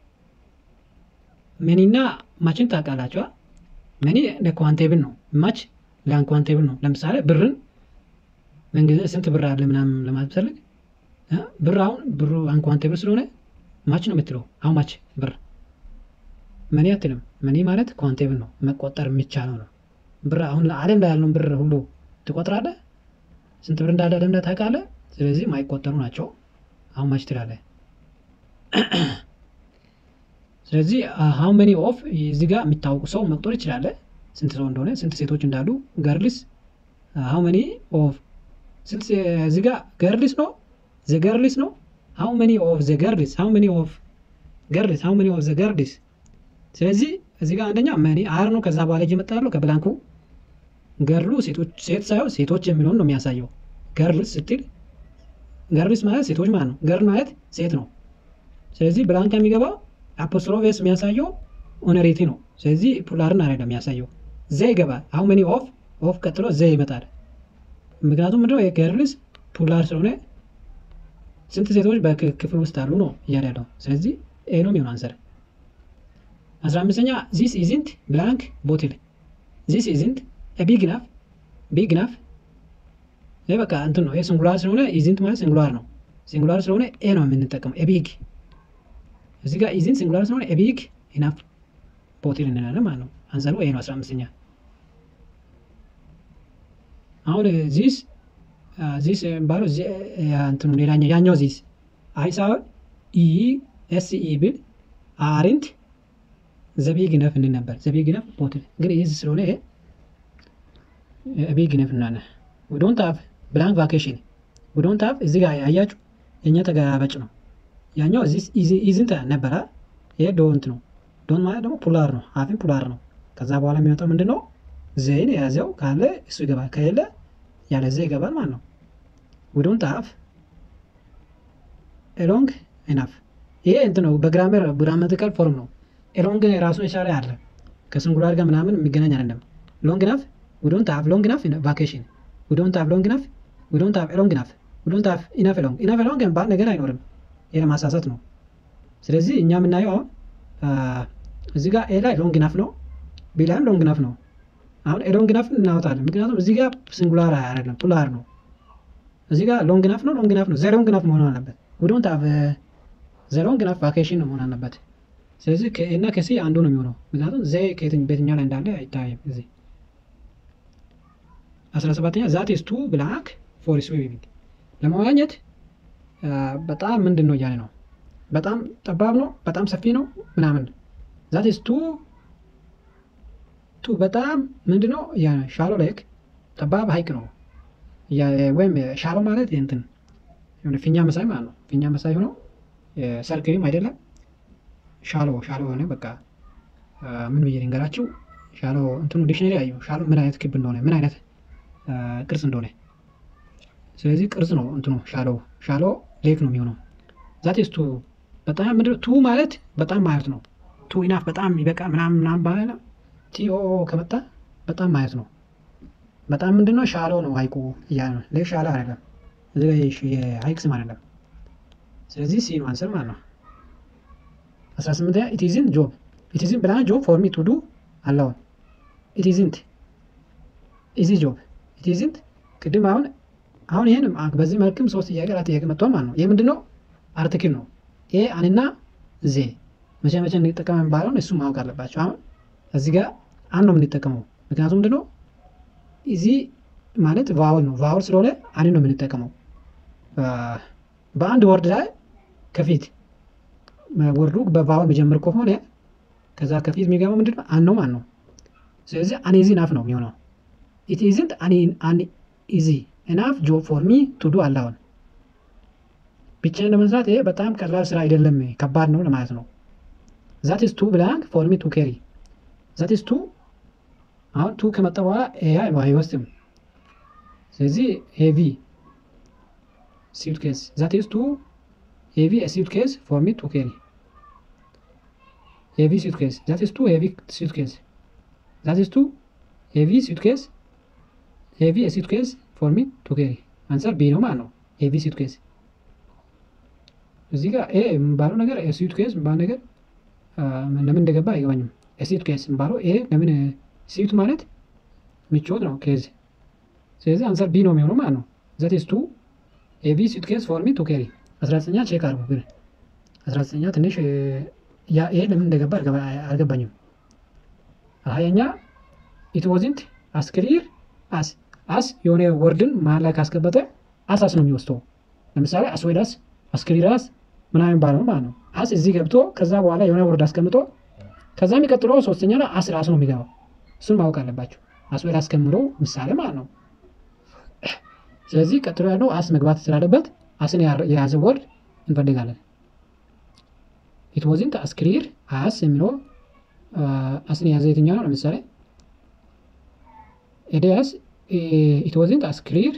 መኒ እና ማችን ታውቃላችኋ። መኒ ለኳንቴብል ነው፣ ማች ለአንኳንቴብል ነው። ለምሳሌ ብርን በእንግሊዝ ስንት ብር አለ ምናምን ለማለት ፈልግ ብር አሁን ብሩ አንኳንቴብል ስለሆነ ማች ነው የምትለው። አሁን ማች ብር መኒ አትልም። መኒ ማለት ኳንቴብል ነው፣ መቆጠር የሚቻለው ነው። ብር አሁን ዓለም ላይ ያለውን ብር ሁሉ ትቆጥራለህ። ስንት ብር እንዳለ ዓለም ላይ ታውቃለህ። ስለዚህ ማይቆጠሩ ናቸው። አሁን ማች ትላለህ። ስለዚህ ሀው መኒ ኦፍ እዚህ ጋር የሚታወቁ ሰው መቁጠር ይችላለ። ስንት ሰው እንደሆነ ስንት ሴቶች እንዳሉ ገርልስ ሀው መኒ ኦፍ ስንት እዚህ ጋር ገርልስ ነው ዘ ገርልስ ነው ሀው መኒ ኦፍ ዘ ገርልስ ሀው መኒ ኦፍ ገርልስ ሀው መኒ ኦፍ ዘ ገርልስ ስለዚህ እዚህ ጋር አንደኛ መኒ አር ነው ከዛ በኋላ እየመጣ ያለው ከብላንኩ ገርሉ ሴት ሳይሆን ሴቶች የሚለውን ነው የሚያሳየው። ገርልስ ስትል ገርልስ ማለት ሴቶች ማለት ነው። ገርል ማለት ሴት ነው። ስለዚህ ብላንክ የሚገባው አፖስትሮፌስ የሚያሳየው ኦነሬቲ ነው። ስለዚህ ፑላርን አይደለም የሚያሳየው። ዘ ይገባል። አሁን መኒ ኦፍ ኦፍ ቀጥሎ ዘ ይመጣል። ምክንያቱም ምንድነው የገርልስ ፑላር ስለሆነ ስንት ሴቶች በክፍል ውስጥ አሉ ነው እያለ ያለው። ስለዚህ ኤ ነው የሚሆን አንሰር። አስራ አምስተኛ ዚስ ኢዝንት ብላንክ ቦትል ዚስ ኢዝንት ቢግ ናፍ ቢግ ናፍ ይህ በቃ እንትን ነው። ይህ ሲንጉላር ስለሆነ ኢዝንት ማለት ሲንጉላር ነው። ሲንጉላር ስለሆነ ኤ ነው የምንጠቀመው። ኤቢግ እዚህ ጋር ኢዝንት ሲንጉላር ስለሆነ ኤቢግ ኢናፍ ቦትል እንላለን ማለት ነው። አንሰሩ ኤ ነው። አስራ አምስተኛ አሁን ዚስ ዚስ የሚባለው እንትኑ ሌላኛው ያኛው ዚስ አይ ሳይሆን ኢ ኤስ ኢ ብል አሪንት ዘቢግ ነፍ እንል ነበር። ዘቢግ ነፍ ቦትል ግን ይህ ስለሆነ ቢግ ነፍ እናለ ዶንት ሃቭ ብላንክ ቫኬሽን ዶንት ሃቭ እዚህ ጋር ያያችሁ የእኛ ተገላበጭ ነው። ያኛው ኢዝንት ነበረ። ይሄ ዶንት ነው። ዶንት ማለት ደግሞ ፑላር ነው። ሀፊን ፑላር ነው። ከዛ በኋላ የሚመጣው ምንድን ነው? ዘይን የያዘው ካለ እሱ ይገባል፣ ከሌለ ያለ ዘ ይገባል ማለት ነው። ዶንት ሃቭ ኤሎንግ ኢናፍ ይሄ እንትን ነው። በግራመር ግራማቲካል ፎርም ነው። ኤሎንግ ራሱን የቻለ አለ ከሲንጉላር ጋር ምናምን የሚገናኝ አይደለም። ሎንግ ናፍ we don't have long enough vacation we don't have long enough we don't have long enough we don't have enough long enough long የሚባል ነገር አይኖርም። ይሄ ለማሳሳት ነው። ስለዚህ እኛ የምናየው አሁን እዚህ ጋር ኤ ላይ ሎንግ ናፍ ነው፣ ቢ ላይም ሎንግ ናፍ ነው። አሁን ኤ ሎንግ ናፍ እናወጣለን፣ ምክንያቱም እዚህ ጋር ሲንጉላር አይደለም ፑላር ነው። እዚህ ጋር ሎንግ ናፍ ነው፣ ሎንግ ናፍ ነው፣ ዘ ሎንግ ናፍ መሆን አለበት። we don't have ዘ ሎንግ ናፍ ቫኬሽን ነው መሆን አለበት። ስለዚህ ከኤና ከሲ አንዱ ነው የሚሆነው፣ ምክንያቱም ዘ በየትኛው ላይ እንዳለ አይታይም እዚህ አስራ ሰባተኛ ዛት ኢዝ ቱ ብላክ ፎር ስዊሚንግ ለመዋኘት በጣም ምንድን ነው እያለ ነው። በጣም ጠባብ ነው፣ በጣም ሰፊ ነው ምናምን። ዛት ኢዝ ቱ ቱ በጣም ምንድን ነው እያለ ሻሎ ሌክ ጠባብ ሀይቅ ነው ወይም ሻሎ ማለት እንትን የሆነ ፊኛ መሳይ ማለት ነው። ፊኛ መሳይ ሆኖ ሰርክሪም አይደለም ሻሎ ሻሎ የሆነ በቃ ምን ብዬ ልንገራችሁ። ሻሎ እንትኑ ዲክሽነሪ አዩ ሻሎ ምን አይነት ክብ እንደሆነ ምን አይነት ቅርጽ እንደሆነ ስለዚህ ቅርጽ ነው እንትኑ ሻሎ ሻሎ ሌክ ነው የሚሆነው። ዛት ቱ በጣም ምንድነው ቱ ማለት በጣም ማለት ነው። ቱ ኢናፍ በጣም ይበቃ ምናምን ምናምን ባለ ቲኦ ከመጣ በጣም ማለት ነው። በጣም ምንድነው ሻሎ ነው ሀይቁ እያለ ነው። ሌክ ሻሎ አይደለም፣ የሀይቅ ስም አይደለም። ስለዚህ ሲ ነው አንሰር ማለት ነው። አስራ ስምንተኛ ኢቲዝን ጆብ ኢቲዝን ብላን ጆብ ፎር ሚ ቱ ዱ አላውን ኢቲዝንት ኢዚ ጆብ ኢቲዝንት ቅድም አሁን አሁን ይህን በዚህ መልክም ሶስት ጥያቄ አራት ጥያቄ መጥቷል ማለት ነው። ይህ ምንድነው አርቲክል ነው። ኤ አንና ዜ መቼ መቼ እንጠቀም የሚባለውን እሱ ማወቅ አለባቸው። አሁን እዚህ ጋር አን ነው የምንጠቀመው። ምክንያቱም ምንድነው ኢዚ ማለት ቫውል ነው። ቫውል ስለሆነ አን ነው የምንጠቀመው። በአንድ ወርድ ላይ ከፊት ወርዱ በቫውል መጀመር ከሆነ ከዛ ከፊት የሚገባው ምንድነው አን ነው ማለት ነው። ስለዚህ አኔዚ ናፍ ነው የሚሆነው ኢት ኢዝንት አን ኢዚ ኢናፍ ጆብ ፎር ሚ ቱ ዱ አላውን ብቻዬን ለመስራት ይሄ በጣም ቀላል ስራ አይደለም፣ ከባድ ነው ለማለት ነው። ዛት ኢዝ ቱ ብላንክ ፎር ሚ ቱ ኬሪ ዛት ኢዝ ቱ አሁን ቱ ከመጣ በኋላ ኤ አይወስድም። ስለዚህ ሄቪ ሲዩት ኬስ ዛት ኢዝ ቱ ሄቪ ሲዩት ኬስ ፎር ሚ ቱ ኬሪ ሄቪ ሲዩት ኬስ ዛት ኢዝ ቱ ሄቪ ሲዩት ኬስ ዛት ኢዝ ቱ ሄቪ ሲዩት ኬስ ሄቪ ሲዩት ኬስ ፎር ሚ ቱ ኬሪ አንሰር ቢ ነው ማለት ነው። ሄቪ ሲዩት ኬስ እዚህ ጋር ኤ የሚባለው ነገር ሲዩት ኬስ የሚባለው ነገር ለምን እንደገባ አይገባኝም። ሲዩት ኬስ የሚባለው ኤ ለምን ሲዩት ማለት ምቾት ነው ኬዝ። ስለዚህ አንሰር ቢ ነው የሚሆነው ማለት ነው። ዘት ኢዝ ቱ ሄቪ ሲዩት ኬስ ፎር ሚ ቱ ኬሪ። አስራ ዘጠኛ ቼክ አድርጉ ግን አስራ ዘጠኛ ትንሽ ይሄ ለምን እንደገባ አልገባኝም። ሀያኛ ኢት ዋዝንት አስ ክሊር አስ አስ የሆነ ወርድን መሀል ላይ ካስቀበጠ አስ አስ ነው የሚወስደው። ለምሳሌ አስ ወይ ዳስ አስክሪራስ ምናምን ባለው ማለት ነው። አስ እዚህ ገብቶ ከዛ በኋላ የሆነ ወርድ አስቀምጦ ከዛ የሚቀጥለው ሶስተኛ ላይ አስ ራሱ ነው የሚገባው። እሱን ማወቅ አለባቸው። አስ ወይ አስከምሮ ምሳሌ ማለት ነው። ስለዚህ ቀጥሎ ያለው አስ መግባት ስላለበት አስን የያዘ ወርድ እንፈልጋለን። ኢት ዋዝንት አስክሪር አስ የሚለው አስን የያዘ የትኛው ነው? ለምሳሌ ኤዲያስ ኢት ዋዝንት አስ ክሊር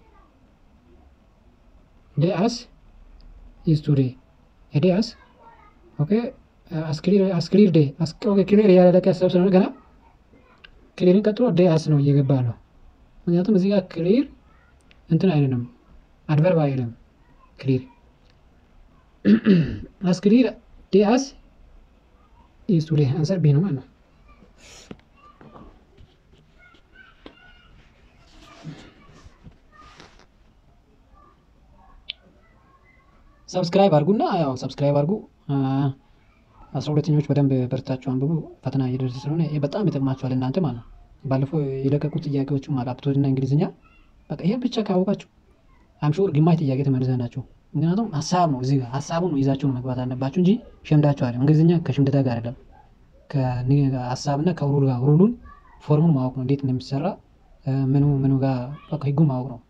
ዴ አስ ኢዝ ቱዴ ኤዲያስ ኦኬ አስ ክሊር ዴ ክሊር ያላለቀ ሀሳብ ስለሆነ ገና ክሊርን ቀጥሎ ዴ አስ ነው እየገባ ነው። ምክንያቱም እዚህ ጋር ክሊር እንትን አይልም አድቨርብ አይልም ክሊር አስ ክሊር ዴ አስ ኢዝ ቱዴ አንሰር ቢ ነው ማለት ነው። ሰብስክራይብ አድርጉና ያው ሰብስክራይብ አድርጉ። አስራ ሁለተኞች በደንብ በርታችሁ አንብቡ። ፈተና እየደረሰ ስለሆነ ይሄ በጣም ይጠቅማችኋል እናንተ ማለት ነው። ባለፈው የለቀቁት ጥያቄዎችም አሉ አፕቶድና እንግሊዝኛ በቃ ይሄን ብቻ ካወቃችሁ አምሹር ግማሽ ጥያቄ ተመልሰ ናቸው። ምክንያቱም ሀሳብ ነው እዚህ ጋር ሀሳቡን ይዛችሁ ነው መግባት አለባችሁ እንጂ ሸምዳችሁ አይደለም። እንግሊዝኛ ከሽምደታ ጋር አይደለም። ከሀሳብና ከሩል ጋር ሩሉን ፎርሙን ማወቅ ነው እንዴት እንደሚሰራ ምኑ ምኑ ጋር ህጉን ማወቅ ነው።